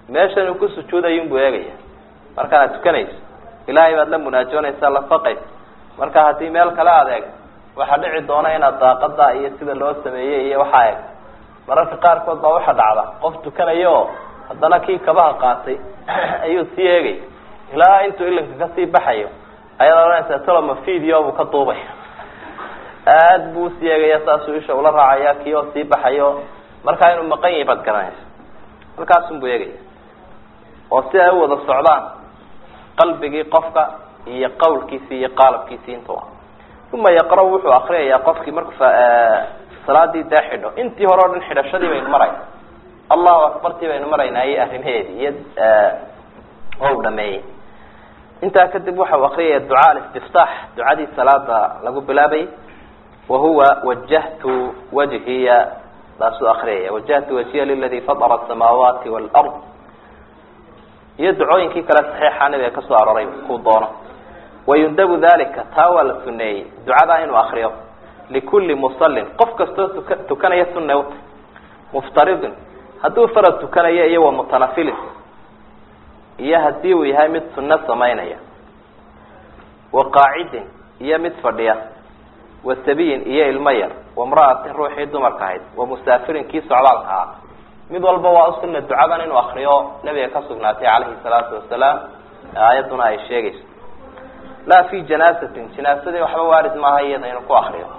meeshan uu ku sujuudayunbuu eegaya markaad tukanayso ilaahay baad la munaajoonaysaa la faqaysa marka haddii meel kale aad eegto waxaa dhici doona inaad daaqada iyo sida loo sameeyey iyo waxaa eeg mararka qaarkood baa waxa dhacda qof tukanaya oo haddana kii kabaha qaatay ayuu sii eegay ilaa intuu ilinka kasii baxayo ayaad odhanaysaa toloma video buu ka duubaya aad buu usii eegaya saasuu isha ula raacaya kii oo sii baxayo markaa inuu maqan yahay baad garanaysa halkaasunbuu eegaya oo si ay u wada socdaan qalbigii qofka iyo qawlkiisii iyo qaalabkiisii intuba uma yaqra wuxuu akriyayaa qofkii marku salaadii dee xidho intii hore o dhan xidhashadii baynu marayna allahu akbartii baynu maraynaa iyo arrimaheedii iyo o dhameeyey intaa kadib waxau akriyaya ducaa alistiftaax ducadii salaada lagu bilaabayy wahuwa wajahtu wajhiya taasuu akriyaya wajahtu wajhiya liladi fatara asamaawaati waalard iyo ducooyinkii kale saxiixa nabiga kasoo arooray kuu doono wayundabu dalika taa waa la suneeyey ducadaa inuu akriyo likulli musallin qof kastoo tuka tukanaya sunne uta muftaridin hadduu farad tukanaya iyo wa mutanafilin iyo hadii uu yahay mid sunno samaynaya wa qaacidin iyo mid fadhiya wa sabiyin iyo ilmo yar wamra'atin ruuxii dumarka ahayd wa musaafirin kii socdaalka ahaa mid walba waa usuna ducadan inuu akriyo nabiga ka sugnaatay calayhi salaatu wasalaam aayadduna ay sheegayso laa fi janaasatin janaasadii waxba waarid maaha iyada inuu ku akriyo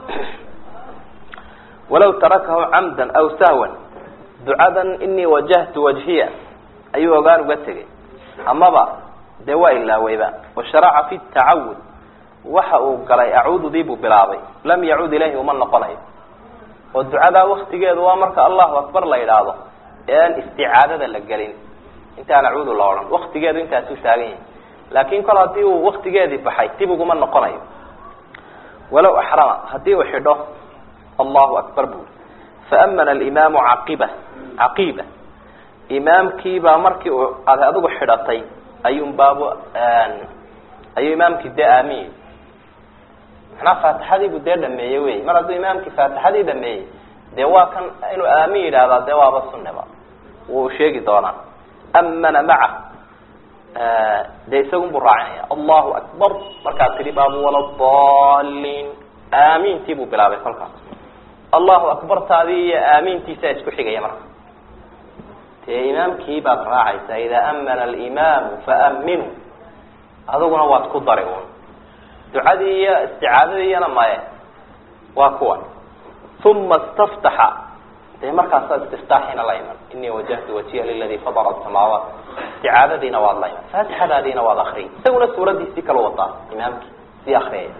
walaw tarakahu camdan aw sahwan ducadan inii wajahtu wajhiya ayuu ogaan uga tegay amaba dee waa ilaaweyba washaraca fi tacawud waxa uu galay acuududii buu bilaabay lam yacud ilayhi uma noqonayo oo ducadaa waktigeedu waa marka allahu akbar la yidhaahdo ee aan isticaadada la gelin intaan acuudu la odhan waktigeedu intaasuu taagan yahay laakin kol haddii uu waktigeedii baxay dib uguma noqonayo walow axrama haddii uu xidho allahu akbar buu faamana alimaamu caqiba caqiiba imaamkiibaa markii uu ad adigu xidhatay ayuun baabu ayuu imaamkii dee aamiye macnaa faatixadiibuu dee dhameeyey wey mar hadduu imaamkii faatixadii dhameeyey dee waa kan inuu aamin yidhaahdaa dee waaba sunneba wuu sheegi doonaa amana maca dee isagun buu raacinaya allahu akbar markaad tidhi baabu waladaliin aamintii buu bilaabay kolkaas allahu akbartaadii iyo aamintiisaa isku xigaya marka dee imaamkii baad raacaysaa idaa amana alimaamu faaminuu adiguna waad ku dari un ducadii iyo isticaadadiiyana maye waa kuwan uma istaftaxa dee markaasaa istiftaaxiina la iman inii wajahtu wajiha liladi fadara asamaawaat isticaadadiina waad la iman faatixadaadiina waad akriyay isaguna suuradiisii kala wataa imaamkii sii akriyaya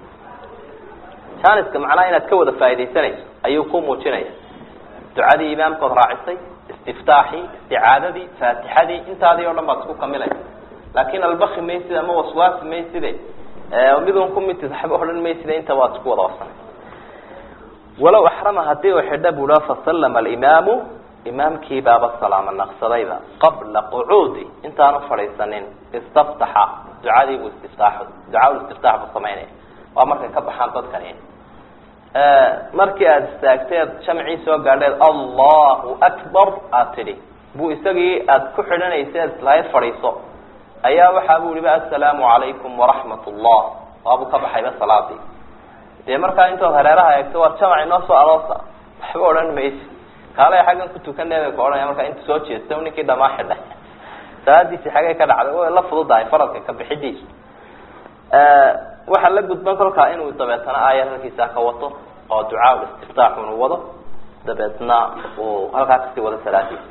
janiska macnaha inaad ka wada faaidaysanayso ayuu ku muujinaya ducadii imaamkood raacisay istiftaaxii isticaadadii faatixadii intaadii o dhan baad isku kamilaysa laakin albaki maysid ama waswaasi mayside midun ku mitid waxba odhan mayside inta waad isku wada wasanay walow axrama hadii uu xidho buu fasallama alimaamu imaamkii baaba salaama naqsadayba qabla qucuudi intaanu fadhiisanin istaftaxa ducadii buu istiftaax ducaa istiftaax buu samaynaya waa markay ka baxaan dadkani markii aada istaagtay ad jamcii soo gaadheed allahu akbar aad tidhi buu isagii aada ku xidhanaysa ad islahayd fadhiiso ayaa waxaa bu yihi assalaamu calaykum waraxmat ullah waabuu ka baxayba salaadii dee markaa intood hareeraha eegto waa jamac inoo soo aloosa waxba odhan maysi kaalay xaggan ku tukanay bay ka odhanaya markaa inta soo jeesta ninkii dhamaa xidhay salaadiisi xaggay ka dhacday way la fududahay faradka ka bixidiisu waxaa la gudban kolkaa inuu dabeetana aayad halkiisaa ka wato oo ducaa istiftaax unu wado dabeetna uu halkaa kasii wado salaadiisa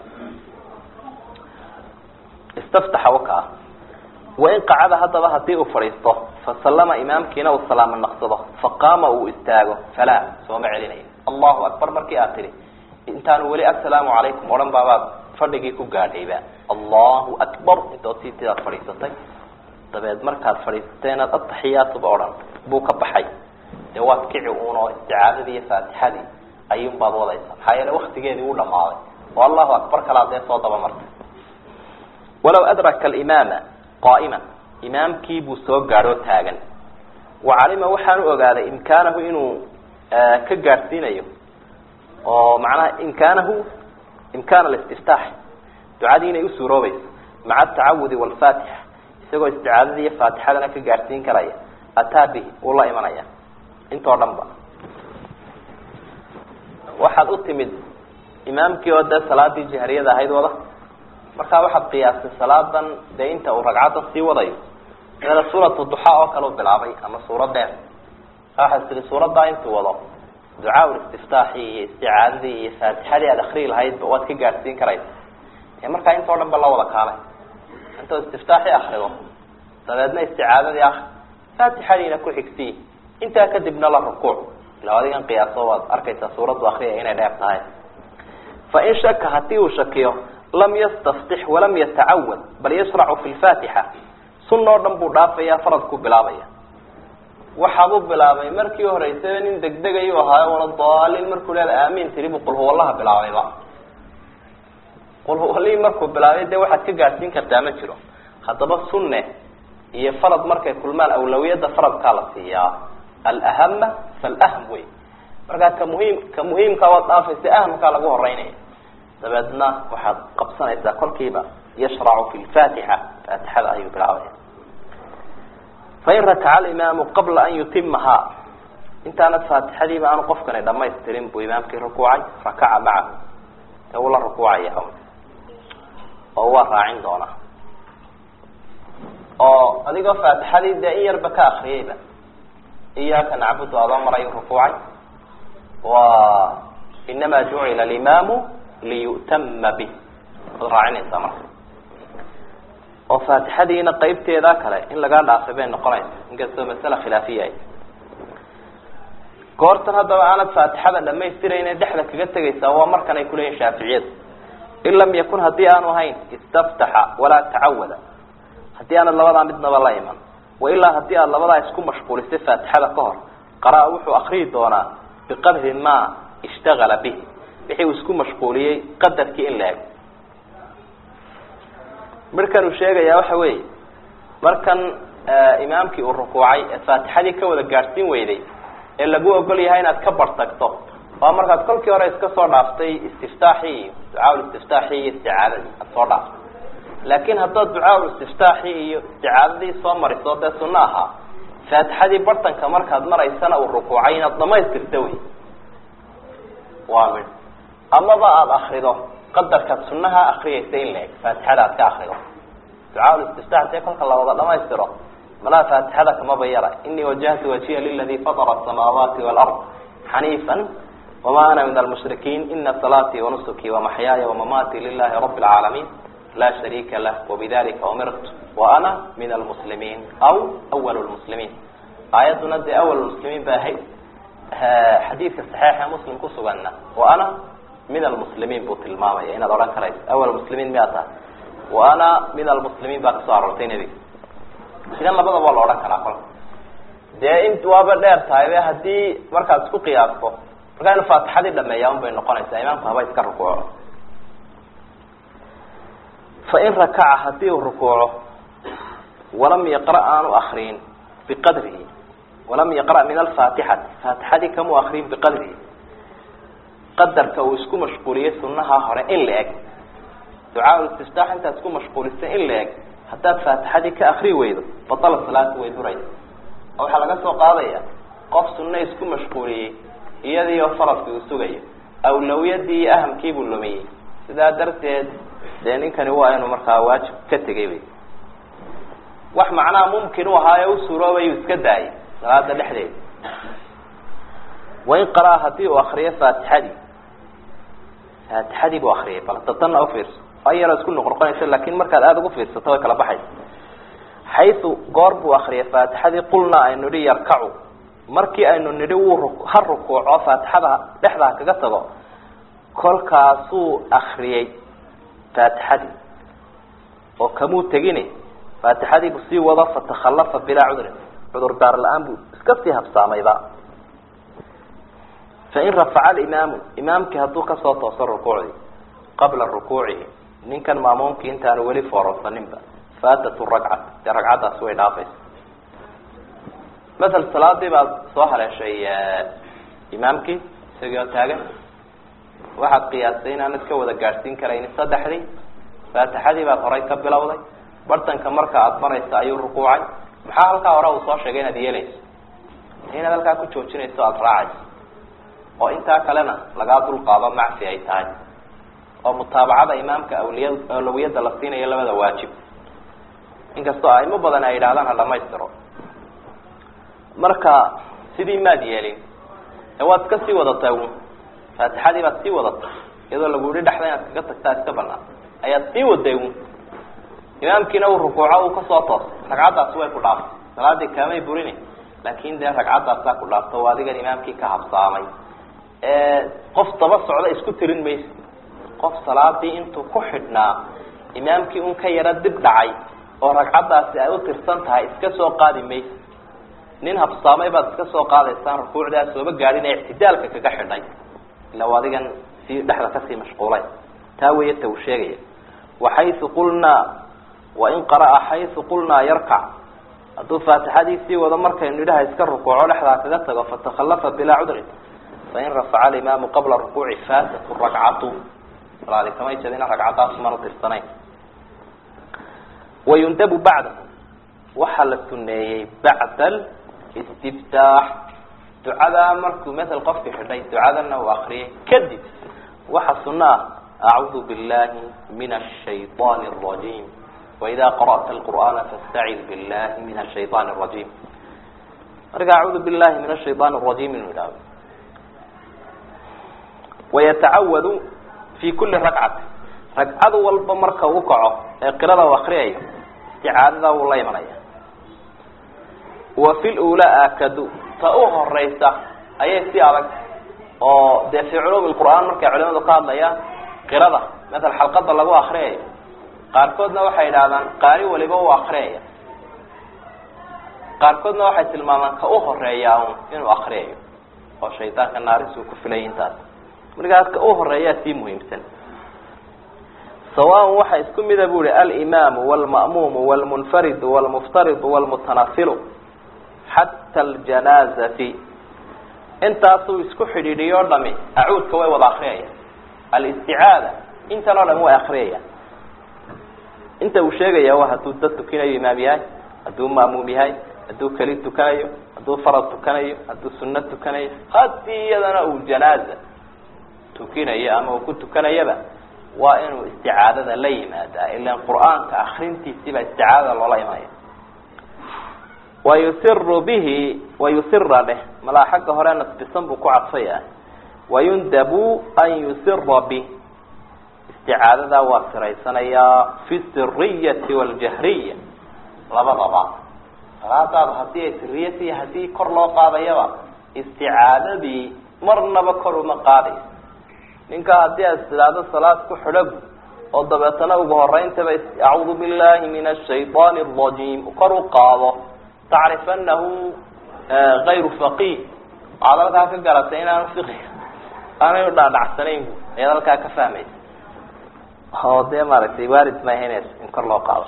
istaftaxa wakaa wain qacada haddaba hadii uu fadhiisto fasallama imaamkiina uu salaamo naqsado faqaama uu istaago falaa sooma celinayo allahu akbar markii aad tidhi intaanu weli assalaamu calaykum odhan baabaad fadhigii ku gaadhayba allahu akbar intood sii tidaad fadhiisatay dabeed markaad fadhiisatay inaad ataxiyaatuba odhan buu ka baxay dee waad kici uun oo isticaadadii iyo faatixadii ayuun baad wadaysa maxaa yeele waktigeedii u dhamaaday oo allahu akbar kalaa dee soo daba martay walaw adraka alimaama qaa'iman imaamkii buu soo gaadhoo taagan wa calima waxaanu ogaaday imkaanahu inuu ka gaadhsiinayo oo macnaha imkaanahu imkaan alistiftaax ducadii inay usuuroobayso maca atacawudi waalfaatixa isagoo isticaadadii iyo faatixadana ka gaadhsiin karaya ataa bihi wuu la imanaya intoo dhan ba waxaad u timid imaamkii oo dee salaadii jahriyada ahayd wada markaa waxaad qiyaastay salaadan dee inta uu ragcaddan sii wadayo dana suuratu duxaa oo kale u bilaabay ama suurad dheer waxaad tihi suuraddaa intuu wado ducaa istiftaaxii iyo isticaadadii iyo faatixadii aada akrii lahaydba waad ka gaadhsiin karaysa ee markaa intao dhan ba la wada kaalay intoo istiftaaxii akrido dabeedna isticaadadii akri faatixadiina ku xigsiyi intaa kadibna la rukuuc ila adigan qiyaaso waad arkaysaa suuraddu akriyaya inay dheer tahay fa in shaka hadii uu shakiyo lam yastaftix walam yatacawad bal yashracu fi lfaatixa sunna oo dhan buu dhaafaya faradkuu bilaabaya waxaabuu bilaabay markii horeysaba nin degdegayu ahaayo wala daalin markuu leeda aamin tiri buu qulhuwallaha bilaabayba qulhuwallihii markuu bilaabay dee waxaad ka gaadhsiin kartaa ma jiro haddaba sunne iyo farad markay kulmaan awlawiyadda faradkaa la siiyaa alahama faalahm wey markaa ka muhiim ka muhiimkaa waad dhaafaysa ahamkaa lagu horeynaya dabeedna waxaad qabsanaysaa kolkiiba yashracu fi lfaatixa faatixada ayuu bilaabaya fain rakaca alimaamu qabla an yutimahaa intaanad faatixadiiba aanu qofkani dhamaystirin buu imaamkii rukuucay rakaca macahu ee uu la rukuucaya oo waa raacin doonaa oo adigoo faatixadii dee in yarba ka akriyayba iyaaka nacbudu adoo marayu rukuucay wa inama jucila alimaamu liyu'tama bih waad raacinaysaa marka oo faatixadiina qeybteeda kale in lagaa dhaafay bay noqonaysa inkastoo masala khilaafiya ay goortan haddaba aanad faatixada dhamaystirayne dhexda kaga tegaysaa waa markan ay kuleeyihin shaaficiyadu in lam yakun haddii aanu ahayn istaftaxa walaa tacawada haddii aanad labadaa midnaba la iman wailaa haddii aad labadaa isku mashquulisay faatixada ka hor qaraa wuxuu akriyi doonaa biqadri ma ishtagala bih wixii uu isku mashquuliyey qadarkii in la ego markan uu sheegayaa waxa weeye markan imaamkii uu rukuucay ee faatixadii ka wada gaadhsiin weyday ee lagu ogol yahay inaad ka bartagto waa markaad kolkii hore iska soo dhaaftay istiftaaxii iyo ducaa istiftaaxii iyo isticaadadii aad soo dhaaftay laakin haddaad ducaa istiftaaxii iyo isticaadadii soo mariso dee sunno ahaa faatixadii bartanka markaad maraysana uu rukuucay inaad dhamaystirta wey waa mid amaba aada akrido qadarkaad sunaha akriyaysa in la eg faatixada aad ka akrido ducaa istiftax dee kolka la wada dhamaystiro malaa faatixada kamaba yara inii wajahtu wajiha liladi fatara asamaawaati walard xaniifan wama ana min almushrikiin ina salaatii wanusuki wamaxyaaya wamamaati lilahi rabi lcaalamiin laa shariika lah wabidalika umirtu wa ana min almuslimiin aw awal lmuslimiin aayadduna dee awal muslimiin ba ahayd xadiidka saxiixa muslim kusuganna wa ana min almuslimiin buu tilmaamaya inaad odhan karayso awal muslimiin miyaa tahay wa ana min almuslimiin baa kasoo aroortay nebiga idan labadaba waa la odhan karaa kolka dee int waaba dheer tahay be haddii markaad isku qiyaasto markaa inu faatixadii dhameeyaa un bay noqonaysaa imaamku haba iska rukuuco fain rakaca hadii uu rukuuco walam yaqra' aanu akriyin biqadrihi walam yaqra' min alfaatixati faatixadii kamuu akriyin biqadrihi qadarka uu isku mashquuliyey sunaha hore in la eg ducaa istiftaax intaad isku mashquulisay in la eg haddaad faatixadii ka akri weydo batala salaatu way duraysa oo waxaa laga soo qaadaya qof sunno isku mashquuliyey iyadii oo faradkii uu sugayo awlawiyadii iyo ahamkiibuu lumiyey sidaa darteed dee ninkani waa inuu markaa waajib ka tegay wey wax macnaha mumkin u ahaayo u suuroobayu iska daayay salaada dhexdeeda wain qaraa hadii uu akriyo faatixadii faatixadii buu akriyay bal datanna ufiirso a yaroo isku noqnoqonaysa lakin markaad aada ugu fiirsato way kala baxaysa xaysu goor buu akriyay faatixadii qulnaa aynu nihi yarkacu markii aynu nidhi wuu ha rukuuco faatixada dhexdaa kaga tago kolkaasuu akriyey faatixadii oo kamuu tegini faatixadii buu sii wado fatakhallafa bilaa cudrin cudur daar la-aan buu iska sii habsaamayba fain rafaca alimaamu imaamkii hadduu kasoo tooso rukuucdii qabla rukuucihi ninkan maamuumkii intaanu weli foororsaninba faatatu ragcat dee ragcaddaasi way dhaafaysa masel salaadii baad soo haleeshay imaamkii isagii oo taagan waxaad qiyaastay inaanad ka wada gaadhsiin karaynin saddexdii faatixadii baad horay ka bilowday bartanka marka aada maraysa ayuu rukuucay maxaa halkaa hore uu soo sheegay inaad yeelayso inaad halkaa ku joojinayso aada raacayso oo intaa kalena lagaa dulqaado macsi ay tahay oo mutaabacada imaamka awliya awlawiyadda la siinayo labada waajib inkastoo aimo badan ay yidhahdaan ha dhamaystiro marka sidii maad yeelin ee waad iska sii wadataa un faatixadii baad sii wadatay iyadoo lagu yihi dhexda inaad kaga tagtaa iska banaan ayaad sii waday un imaamkiina uu rukuuco uu kasoo toosay ragcaddaasi way ku dhaaftay salaadii kaamay burini laakin dee ragcaddaasaa ku dhaafta oo adigan imaamkii ka habsaamay qof daba socda isku tirin maysa qof salaadii intuu ku xidhnaa imaamkii un ka yaro dib dhacay oo ragcaddaasi ay u tirsan tahay iska soo qaadi maysa nin habsaamay baad iska soo qaadaysaan rukuucdaa sooba gaadhin ee ictidaalka kaga xidhay ila adigan sii dhexda kasii mashquulay taa weya ta uu sheegaya waxaysu qulnaa wain qara'a xaysu qulnaa yarkac hadduu faatixadii sii wado markaynu idhaha iska rukuuco dhexdaa kaga tago fatakhallafa bilaa cudrin fain rafaca alimaamu qabla rukuuci faatatu rakcatu salaadi kamay jeedina ragcaddaas mana tirsanayn wayundabu bacdahu waxaa la suneeyey bacda alistiftaax ducadaa markuu mael qofkii xidhay ducadana uu akriyay kadib waxa suno ah acuudu billahi min ashayطaani الrajim waida qara'ta alqur'aana fastacid billahi min ashayطaani الrajim marka acuudu billahi min ashayطaani الrajim inuu idhahdo wayatacawadu fi kuli rakcati ragcad walba marka uu kaco ee qirada u akriyayo isticaadada wuu la imanaya wa fi lula akadu ta u horeysa ayay si adag oo dee fi culuumi lqur'aan markay culimadu ka hadlayaan qirada maala xalqada lagu akriyayo qaarkoodna waxay idhahdaan qaari waliba u akriyaya qaarkoodna waxay tilmaamaan ka u horeeyaa un inuu akriyayo oo shaydaanka naarisuu ku filay intaas markaas ka u horeeyaa sii muhiimsan sawaan waxa isku mida bu ihi alimaamu wlma'muumu wlmunfaridu wlmuftaridu wlmutanafilu xata aljanaazati intaasuu isku xidhiidhiyo o dhami acuudka way wada akriyaya alisticaada intan oo dhami way akriyayaan inta uu sheegaya waa hadduu dad tukinayo imaam yahay hadduu ma'muum yahay hadduu keli tukanayo hadduu farad tukanayo hadduu sunno tukanayo haddii iyadana uu janaaza tukinayo ama uu ku tukanayaba waa inuu isticaadada la yimaadaa ilan qur'aanka akrintiisiibaa isticaadada loola imanaya wayusiru bihi wayusira dheh malaa xagga hore nasbisan buu ku cadfaya wayundabu an yusira bih isticaadadaa waa siraysanayaa fi siriyati waljahriya labadaba salaadaada haddii ay siriyat iyo haddii kor loo qaadayaba isticaadadii marnaba kor uma qaadayso ninka haddii aad tidhaahdo salaad ku xidhagu oo dabeetana ugu horeyntaba acuudu billahi min ashayطaani الrajim kor u qaado tacrif anahu gayru faqih waxaad halkaa ka garatay inaan fiqiga aanay udhaadhacsanayn ayaad halkaa ka fahmaysa oo dee maaragtay waarid maahanes in kor loo qaado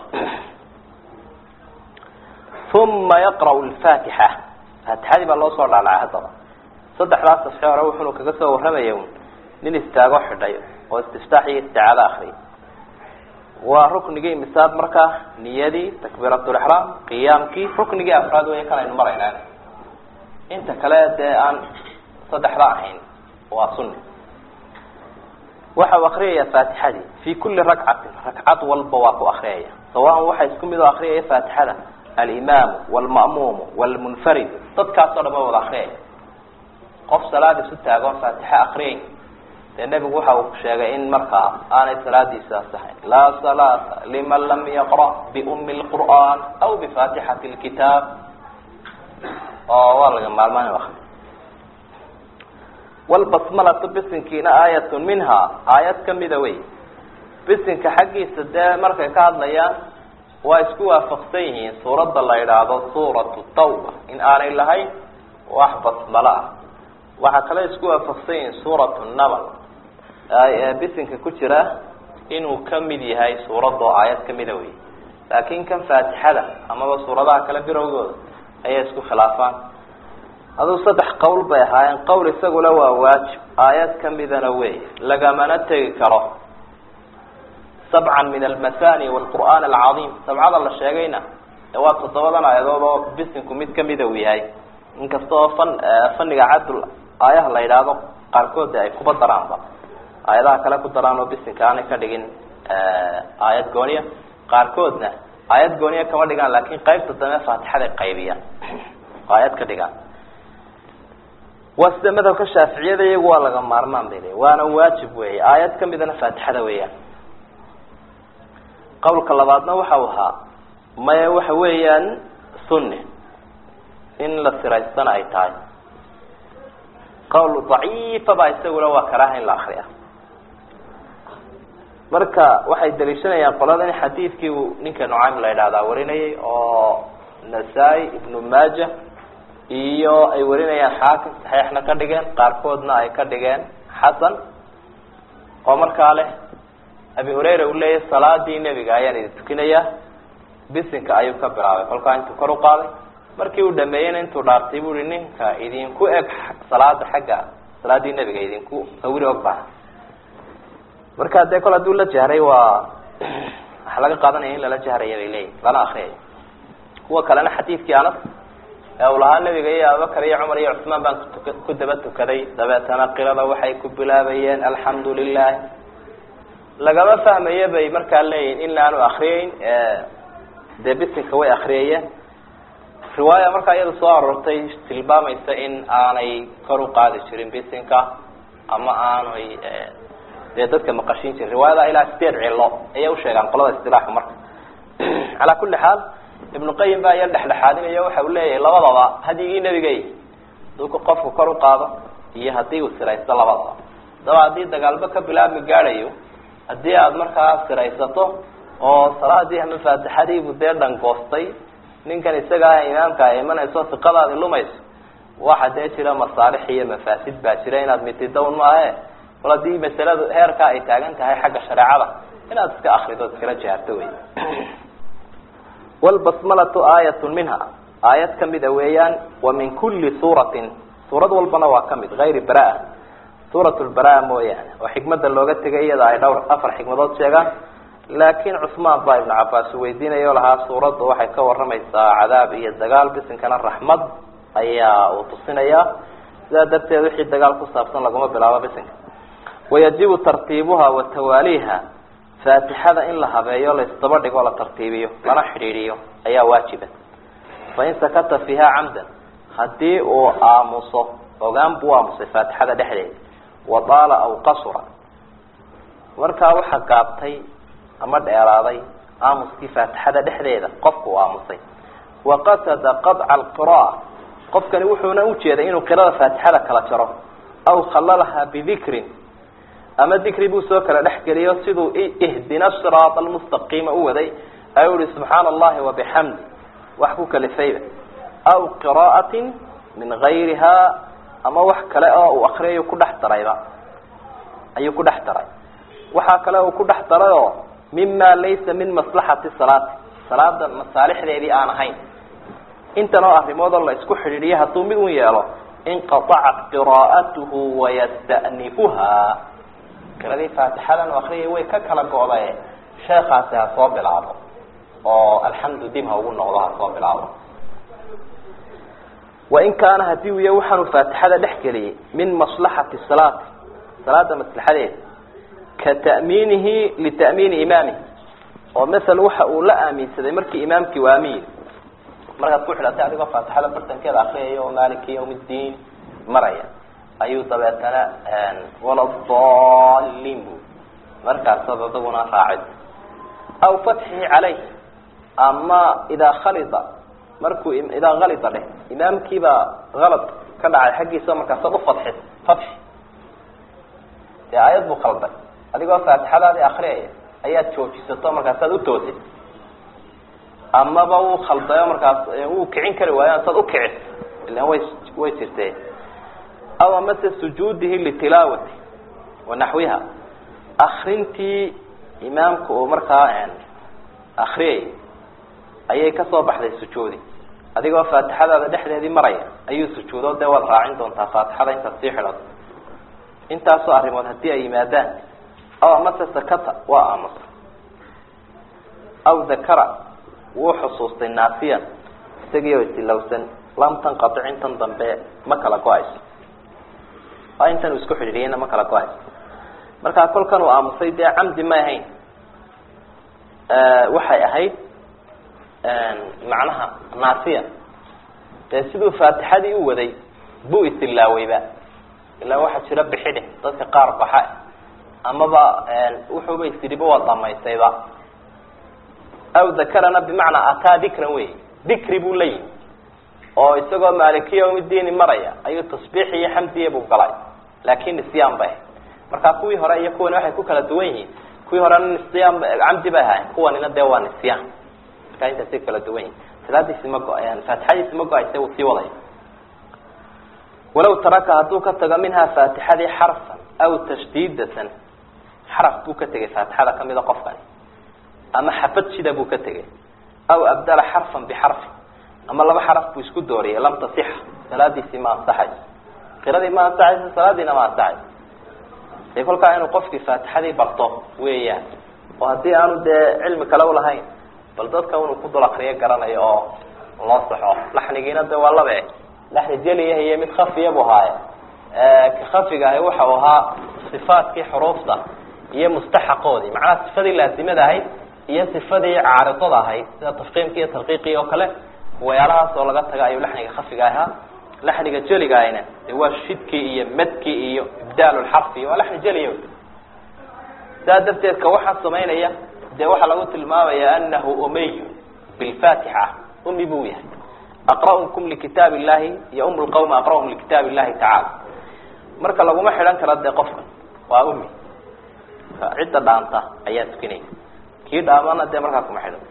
uma yaqra'u lfatixa faatixadii baa loo soo dhaalacay haddaba saddexdaas safxe hore wuxunu kaga soo warramaya nin istaago xidhay oo istiftaax iyo isticaado akriyay waa ruknigii misaad markaa niyadii takbiiratulixraam qiyaamkii ruknigii afraad wey kan aynu maraynaa inta kale dee aan saddexda ahayn waa sunni waxa uu akriyaya faatixadii fi kuli rakcatin rakcad walba waa ku akriyaya sawaan waxa isku mid oo akriyaya faatixada alimaamu wlma'muumu wlmunfarid dadkaasoo dhan wa wada akriyaya qof salaad isu taagoon faatixe akriyayn dee nebigu waxa uu sheegay in markaa aanay salaadiisa asaxayn laa salaata liman lam yaqra biumi lqur'an aw bifatixati lkitaab oo waa laga maalmaan akri wlbasmalatu bisinkiina aayatun minha aayad kamida wey bisinka xaggiisa dee markay ka hadlayaan waa isku waafaqsan yihiin suuradda la yidhaahdo suuratu tawba in aanay lahayn wax basmalo ah waxaa kale isku waafaqsan yihiin suuratu namal bisinka ku jira inuu kamid yahay suuradoo aayad kamida wey laakin kan faatixada amaba suuradaha kale birowgooda ayay isku khilaafaan aduu saddex qowl bay ahaayeen qowl isaguna waa waajib aayad kamidana wey lagamana tegi karo sabcan min almasani wlqur'aan alcadiim sabcada la sheegayna waa toddobadan aayadood oo bisinku mid kamida uu yahay inkasta oo fan faniga cadul aayaha la yidhaahdo qaarkood ay kuba daraanba aayadaha kale ku daraan oo bisinka aanay ka dhigin aayad gooniya qaarkoodna aayad gooniya kama dhigaan laakin qaybta dambe faatixaday qaybiyaan aayad ka dhigaan waa sida madhabka shaaficiyada iyagu waa laga maarmaan bay leeyi waana waajib weeye aayad kamidana faatixada weeyaan qawlka labaadna waxau ahaa maya waxa weeyaan sunne in la siraystana ay tahay qawl daciifa ba isaguna waa karaaha in la akriya marka waxay daliishanayaan qolada in xadiidkii uu ninka nucaym la idhahdaa warinayay oo nasaa-i ibnu maaja iyo ay warinayaan xaakim saxiixna ka dhigeen qaarkoodna ay ka dhigeen xasan oo markaa leh abi hurayra uu leeyahy salaadii nebiga ayaan idin tukinayaa bisinka ayuu ka bilaabay kolkaa intuu kor u qaaday markii uu dhameeyeyna intuu dhaartay bu uhi ninka idinku eg salaada xagga salaadii nebiga idinku sawiri og baha marka dee kol hadduu la jahray waa waxaa laga qaadanaya in lala jahraya bay leeyihin lana akriyayo kuwa kalena xadiidkii anas ee uu lahaa nebiga iyo abubakar iyo cumar iyo cusmaan baan kutuka ku daba tukaday dabeetana qirada waxay ku bilaabayeen alxamdu lilah lagama fahmayo bay markaa leeyihin in laanu akriyeyn dee bisinka way akriyayeen riwaaya markaa iyada soo aroortay tilmaamaysa in aanay kor u qaadi jirin bisinka ama aanay dee dadka maqashin jirin riwaayada ilaa sideed cilo ayay usheegaan qolada istilaaxa marka calaa kuli xaal ibnu qayim baa iya dhexdhexaadinaya waxa uu leeyahay labadaba hadyigii nebigay haduu qofku kor u qaado iyo haddii uu siraysto labadaba daba haddii dagaalba ka bilaabmi gaadhayo haddii aada markaa siraysato oo salaadii ama faatixadiibu dee dhangoostay ninkan isaga ah imaamka ay imanayso siqadaadi lumayso waxa dee jira masaalix iyo mafaasid baa jira inaad mitidown maahe kol haddii masaladu heerkaa ay taagan tahay xagga shareecada inaad iska akrido iskala jaharto wey wlbasmalatu aayat minha aayad kamida weeyaan wa min kuli suuratin suurad walbana waa kamid ayri bara suurat lbara mooyaane oo xikmada looga tegay iyada ay dhowr afar xikmadood sheegaan laakin cusmaan baa ibnu cabaas weydiinaya o lahaa suuraddu waxay ka waramaysaa cadaab iyo dagaal bisinkana raxmad ayaa uu tusinayaa sidaa darteed wixii dagaal ku saabsan laguma bilaabo bisinka wayajibu tartiibuha wa tawaaliha faatixada in la habeeyo la isdaba dhigo la tartiibiyo lana xidhiidhiyo ayaa waajiba fain sakata fiiha camdan haddii uu aamuso ogaan buu aamusay faatixada dhexdeeda wadaala aw qasura markaa waxaa gaabtay ama dheeraaday aamuskii faatixada dhexdeeda qofku uu aamusay waqasada qadca alqira'a qofkani wuxuuna ujeeday inuu qirada faatixada kala jaro aw khallalaha bidikrin ama dikri buu soo kala dhex geliyo siduu ihdina siraat almustaqiima u waday ayuu ihi subxaana allahi wabixamdi wax ku kalifayba aw qira'atin min gayriha ama wax kale oo uu akriyayo ku dhex darayba ayuu ku dhex daray waxaa kale uu ku dhex daray oo mima laysa min maslaxati salaati salaada masaalixdeedii aan ahayn intan oo arrimood oo la isku xidhiidhiyo hadduu mid un yeelo inqaacat qiraa'atuhu wayasta'nifuha qiradii faatixadan u akriyay way ka kala go'dae sheekaasi ha soo bilaabo oo alxamdu dib ha ugu noqdo ha soo bilaabo wain kaana hadii uu yahay waxaanu faatixada dhex geliyey min maslaxati salaati salaada maslaxadeeda ka ta'miinihi lita'miini imaamihi oo masala waxa uu la aaminsaday markii imaamkii u aamin yiri markaad ku xidhatay adigoo faatixada bartankeeda akriyaya oo maaliki yawm ddiin maraya ayuu dabeetana waladalin bu markaasaad adaguna raacid aw fatxihi calayh ama idaa khalida markuu idaa kalida dheh imaamkiibaa kalad ka dhacay xaggiisa markaasaad ufadxid fatxi dee aayad buu qalday adigoo faatixadaadii akriyaya ayaad joojisato markaasaad utoosid amaba uu khaldayo markaas uu kicin kari waayo saad ukicis ilan way way jirtee aw amase sujuudihi litilaawati wanaxwiha akrintii imaamka uu markaa akriyay ayay kasoo baxday sujuudi adigoo faatixadaada dhexdeedii maraya ayuu sujuudo dee waad raacin doontaa faatixada intaad sii xidhato intaasoo arrimood haddii ay yimaadaan aw amase sakata waa aamusa aw dakara wuu xusuustay naasiyan isagii oo isilowsan lam tanqatic intan dambe ma kala go-ayso waa intan uu isku xidhiiriyeyna ma kala go-ayso markaa kolkan uu aamusay dee camdi may ahayn waxay ahayd macnaha naasiya dee siduu faatixadii u waday buu isilaaweyba ilaa waxaa jira bixidhe dadka qaar baxa amaba wuxuuba isidhiba waa dhamaystayba aw dakarana bimacnaa ataa dikran wey dikri buu la yimi oo isagoo maalikiya umidiini maraya ayuu tasbiix iyo xamdiya buu galay laakin nisyaan bay ahayd markaa kuwii hore iyo kuwani waxay ku kala duwan yihiin kuwii horena nisyaan camdi bay ahayn kuwanina dee waa nisyaan markaa intaasay kala duwan yihin salaadiisi ma go- faatixadiisi ma go-ayse wuu sii wadaya walaw taraka hadduu ka tago minhaa faatixadii xarfan aw tashdiidatan xaraf buu ka tegay faatixada kamida qofkani ama xabad shida buu ka tegay aw abdala xarfan bixarfin ama laba xaraf buu isku dooriyay lam tasixa salaadiisii ma ansaxayso qiradii ma ansaxayso salaadiina ma ansaxayso dee kolkaa inuu qofkii faatixadii barto weeyaan oo haddii aanu dee cilmi kale ulahayn bal dadka inuu ku dul akriyo garanayo oo loo saxo laxnigiina de waa labe laxni jeliya iyo mid khafiya buu haaye ka khafiga ahi waxa uu ahaa sifaadkii xuruufta iyo mustaxaqoodii macnaha sifadii laasimada ahayd iyo sifadii caaridada ahayd sida tafqiimki iyo tarqiiqii oo kale wayaalahaas oo laga taga ayuu laxniga khafiga ahaa laxniga jeliga ahina de waa shidkii iyo madkii iyo ibdaal lxarfi waa laxni jeliya saa darteed ka waxaa samaynaya dee waxaa lagu tilmaamaya anahu umayu bilfatixa umi buu yahay aqra'ukum likitaab illahi iyo um lqawma aqra'um likitaab illahi tacaala marka laguma xidhan kara dee qofkan waa umi cidda dhaanta ayaa tukinaya kii dhaamana dee markaa kuma xidhan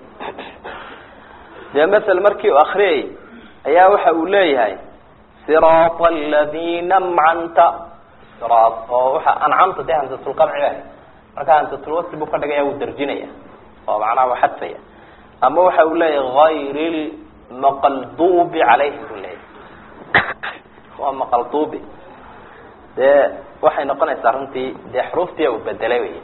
dee masel markii uu akriyay ayaa waxa uu leeyahay siraata aladina amcanta sira oo waxa ancamta dee hamsatulqamci ba markaa hamsatulwasli buu ka dhigaya wuu darjinaya oo macnaha waa xadfaya ama waxa uu leeyahay hayr maqaldubi calayhim buu leeyahay waa maqaldubi dee waxay noqonaysaa runtii dee xuruuftii uu bedelay wey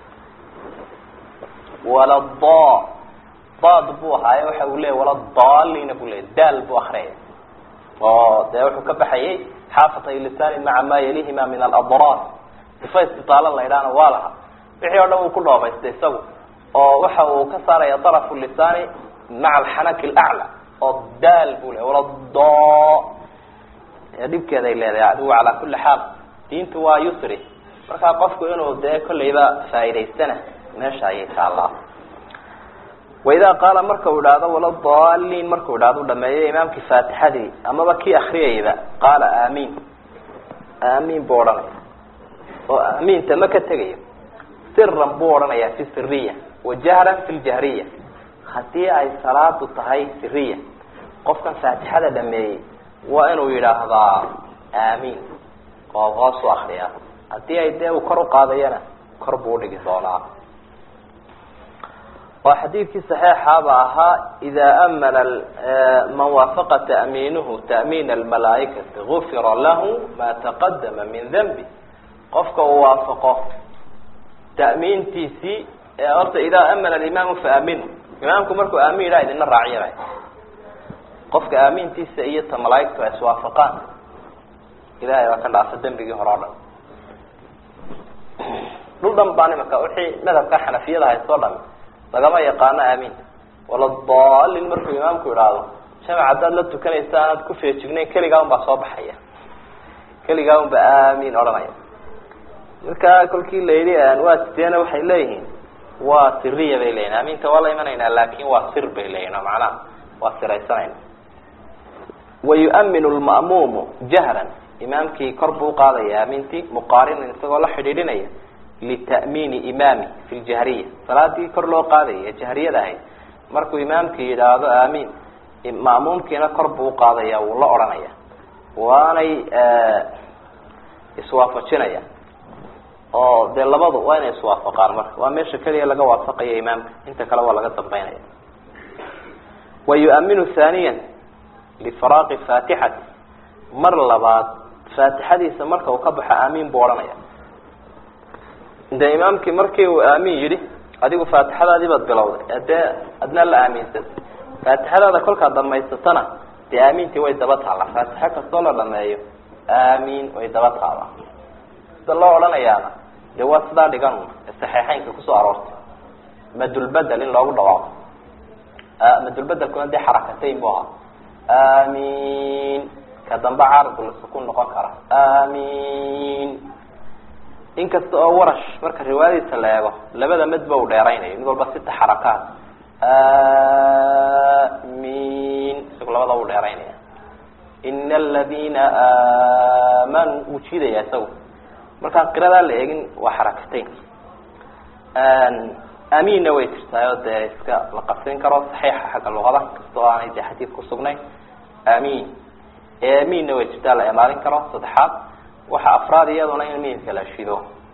walada daad buu ahaaye waxa uu leeyay waladaalina buu leeyay daal buu akriyaya oo dee wuxuu ka baxayay xaafatay lisani maca ma yalihima min aladrar sifa istitaalan la idhaana waa laha wixii o dhan uu ku dhoobaystay isagu oo waxa uu ka saaraya darafu lisaani maca alxanaki alaclى oo daal buu le walada dhibkeeday leedahay adigu calaa kuli xaal diintu waa yusri markaa qofku inuu dee kolleyba faa'idaystana meesha ayay taallaa waidaa qaala marka uu idhaahdo waladaliin markuu idhahdo u dhameeyo imaamkii faatixadii amaba kii akriyayba qaala aamiin aamiin buu odhanaya oo aamiinta ma ka tegayo siran buu odhanaya fi siriya wajahran fi ljahriya haddii ay salaadu tahay siriya qofkan faatixada dhameeyey waa inuu yidhaahdaa aamiin oo hoos u akriyaa haddii ay dee uu kor uqaadayana kor buu udhigi doonaa oo xadiidkii صaxiixaaba ahaa ida amana man waafaqa ta'miinuhu ta'miin almalaaikati gufira lahu ma taqadama min danbi qofka uu waafaqo ta'miintiisii horta idaa amana alimaamu faaminu imaamku markuu aamin yidhaha idina raaciyabay qofka aamintiisa iyo ta malaaigtu ay iswaafaqaan ilahay baa ka dhaafa dembigii hore o dhan dhul dhan baan imaka wixii madhabka xanafiyada haysoo dhami lagama yaqaano aaminta waladaalin markuu imaamku idhaahdo jamac haddaad la tukanaysa aanaad ku feejignayn keligaa un baa soo baxaya keligaa un baa aamin odhanaya markaa kolkii la yidhi waa sideena waxay leeyihiin waa siriya bay leyihin aaminta waa la imanaynaa laakin waa sir bay leyihin oo macnaha waa siraysanayna wayu'minu lma'muumu jahran imaamkii kor buu uqaadaya aamintii muqaarinan isagoo la xidhiidhinaya lita'miini imaami fi ljahriya salaadii kor loo qaadaya jahriyada ahayd markuu imaamkii yidhaahdo aamiin ma'muumkiina kor buu uqaadaya wuu la odhanaya waanay iswaafajinaya oo dee labadu waa inay iswaafaqaan marka waa meesha keliya laga waafaqaya imaamka inta kale waa laga dambeynaya wayu'minu thaniya lifaraaqi faatixati mar labaad faatixadiisa marka uu ka baxo aamiin buu odhanaya de imaamkii markii uu aamin yidhi adigu faatixadaadii baad bilowday dee adna la aaminsan faatixadaada kolkaad dhamaysatana dee aamiintii way daba taalla faatixo kastoo la dhameeyo aamiin way daba taalla sida loo odhanayaana dee waa sidaa dhigan ee saxiixeynka kusoo aroortay madulbedel in loogu dhawaaqo madulbedelkuna dee xarakatayn bu ahaa aamiin ka dambe caaridula sukun noqon kara aamiin inkasta oo warash marka riwaayadiisa la eego labada madba uu dheeraynayo mid walba sita xarakaat amin isagu labada u dheeraynaya ina aladina aamanuu wuu jiidaya isagu markaan qiradaa la eegin waa xarakatayn aaminna way jirtaayo dee iska la qabsin karo saxiixa xagga luqada kasta oo aanay dee xadiid kusugnay amin aminna way jirtaa la imaalin karo saddexaad waxa afraad iyaduna in miimka la shido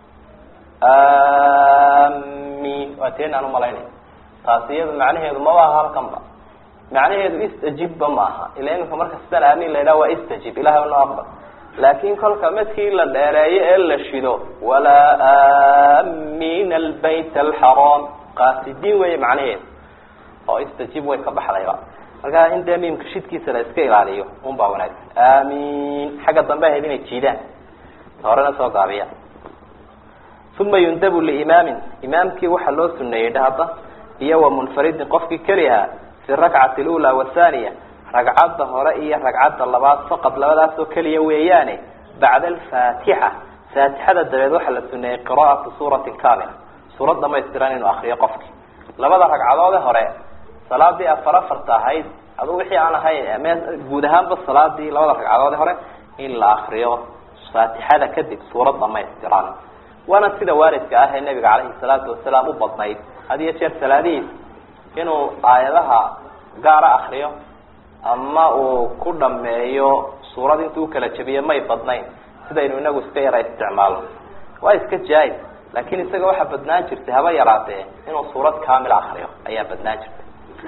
amin waa teen aan umalaynay taasi iyadu macnaheedu maba aha halkan ba macnaheedu istajibba ma aha ila iminka marka sidaan aamin la yidhaha waa istajib ilahay noo aqbal laakin kolka madkii la dheereeyo ee la shido walaa amin albayt alxaraam qaasidiin weeye macnaheedu oo istajib way ka baxdayba markaa in dee miimka shidkiisa la iska ilaaliyo un baa wanaagsan amin xagga dambe ahayd inay jiidaan ta horena soo gaabiya uma yundabu liimaamin imaamkii waxaa loo suneeyey dhahda iyo wa munfaridin qofkii keliha fi rakcati lula wathaniya ragcadda hore iyo ragcadda labaad faqad labadaasoo keliya weeyaane bacda alfaatixa faatixada dabeed waxaa la suneeyey qira'atu suuratin kamila suurad dhamaystiran inuu akriyo qofki labada ragcadoode hore salaadii afar afarta ahayd adu wixii aan ahayn guud ahaanba salaadii labada ragcadoode hore in la akriyo faatixada kadib suurad dhamaystiran waana sida waalidka ah ee nabiga calayhi salaatu wasalaam u badnayd had iyo jeer salaadihiis inuu aayadaha gaara akriyo ama uu ku dhameeyo suurad intuu ukala jebiyo may badnayn sidaynu inagu iska yara isticmaalo waa iska jaa-is laakin isaga waxaa badnaan jirtay haba yaraatee inuu suurad kamila akriyo ayaa badnaan jirtay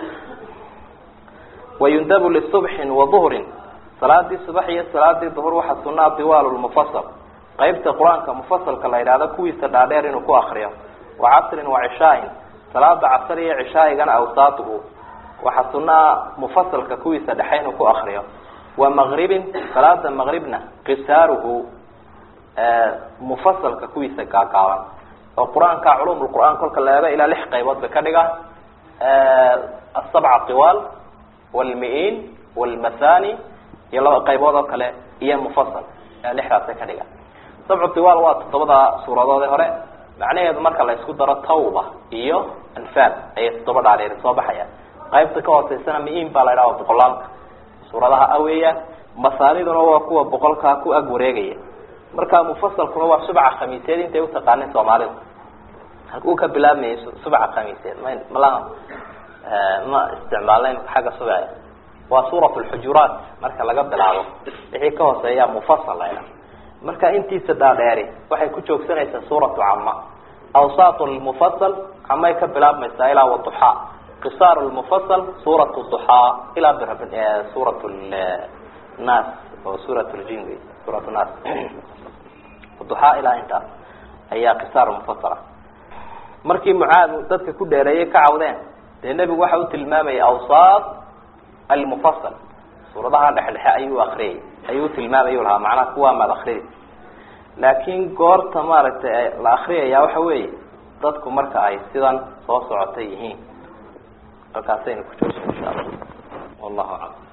wayundabu lisubxin wa duhrin salaadii subax iyo salaadii duhur waxaa sunaa diwaal lmufasal qaybta qur-aanka mufasalka la yidhahdo kuwiisa dhaadheer inuu ku akriyo wa casrin wa cishaain salaada casr iyo cishaaigana awsaatuhu waxaa sunaa mufasalka kuwiisa dhexe inuu ku akriyo wa maqribin salaada maqribna qisaaruhu mufasalka kuwiisa gaagaaban oo qur-aanka culum qur'aan kolka la eego ilaa lix qaybood bay ka dhigaan asabca tiwaal wlmi-in wlmathani iyo laba qaybood oo kale iyo mufasal lixdaasay ka dhigaan sabcu tiwaal waa toddobada suuradoode hore macnaheedu marka la isku daro tawba iyo anfaal ayay toddoba dhaadheeri soo baxayaan qaybta ka hooseysana mi-in baa la ydhaha boqolaalka suuradaha aweeyaan masaaniduna waa kuwa boqolkaa ku ag wareegaya marka mufasalkuna waa subca khamiiseed intay utaqaanin soomaalida halkuu ka bilaabmayay subca khamiiseed ma malaha ma isticmaalnayn xagga subca waa suurat lxujuraat marka laga bilaabo wixii ka hooseeya mufasal la ydhaha marka intiisa dhaadheeri waxay ku joogsanaysaa suuratu cama awsaat lmufasal camay ka bilaabmaysaa ilaa waduxaa qisaar lmufasal suurat duxaa ilaa suurat nas oo suurat ljin wey suurat nas duxaa ilaa intaas ayaa qisaar mufasala markii mucaad dadka ku dheereeyay ka cawdeen dee nebigu waxa u tilmaamayay awsaat almufasal suuradaha dhexdhexe ayuu akriyay ayuu tilmaamay lahaa macnaha kuwaa maad akriyay laakin goorta maaragtay la akriyaya waxa weeye dadku marka ay sidan soo socota yihiin halkaasaynu ku joojin insha allah wallahu aclam